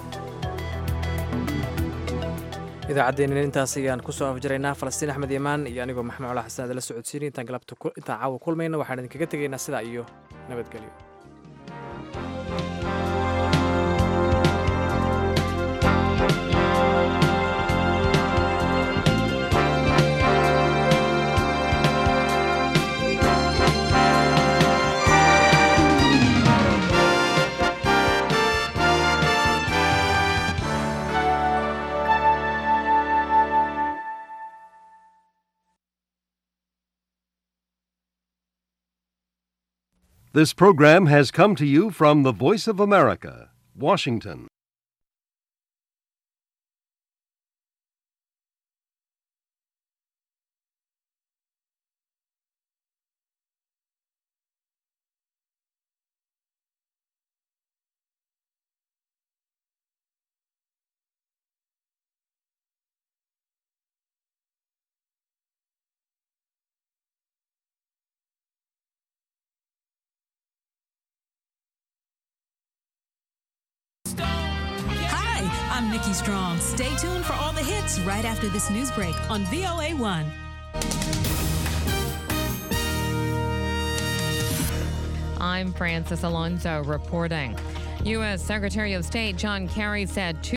idaacaddeenina intaas ayaan kusoo afjaraynaa falastiin axmed imaan iyo anigoo maxamed cola xasan adala socodsiinay intaan galabta ku- intaan caawa kulmayna waxaan idinkaga tegaynaa sidaa iyo nabadgelyo This program has come to you from the Voice of America, Washington. I'm Nikki Strong. Stay tuned for all the hits right after this news break on VOA1. I'm Francis Alonso reporting. U.S. Secretary of State John Kerry said two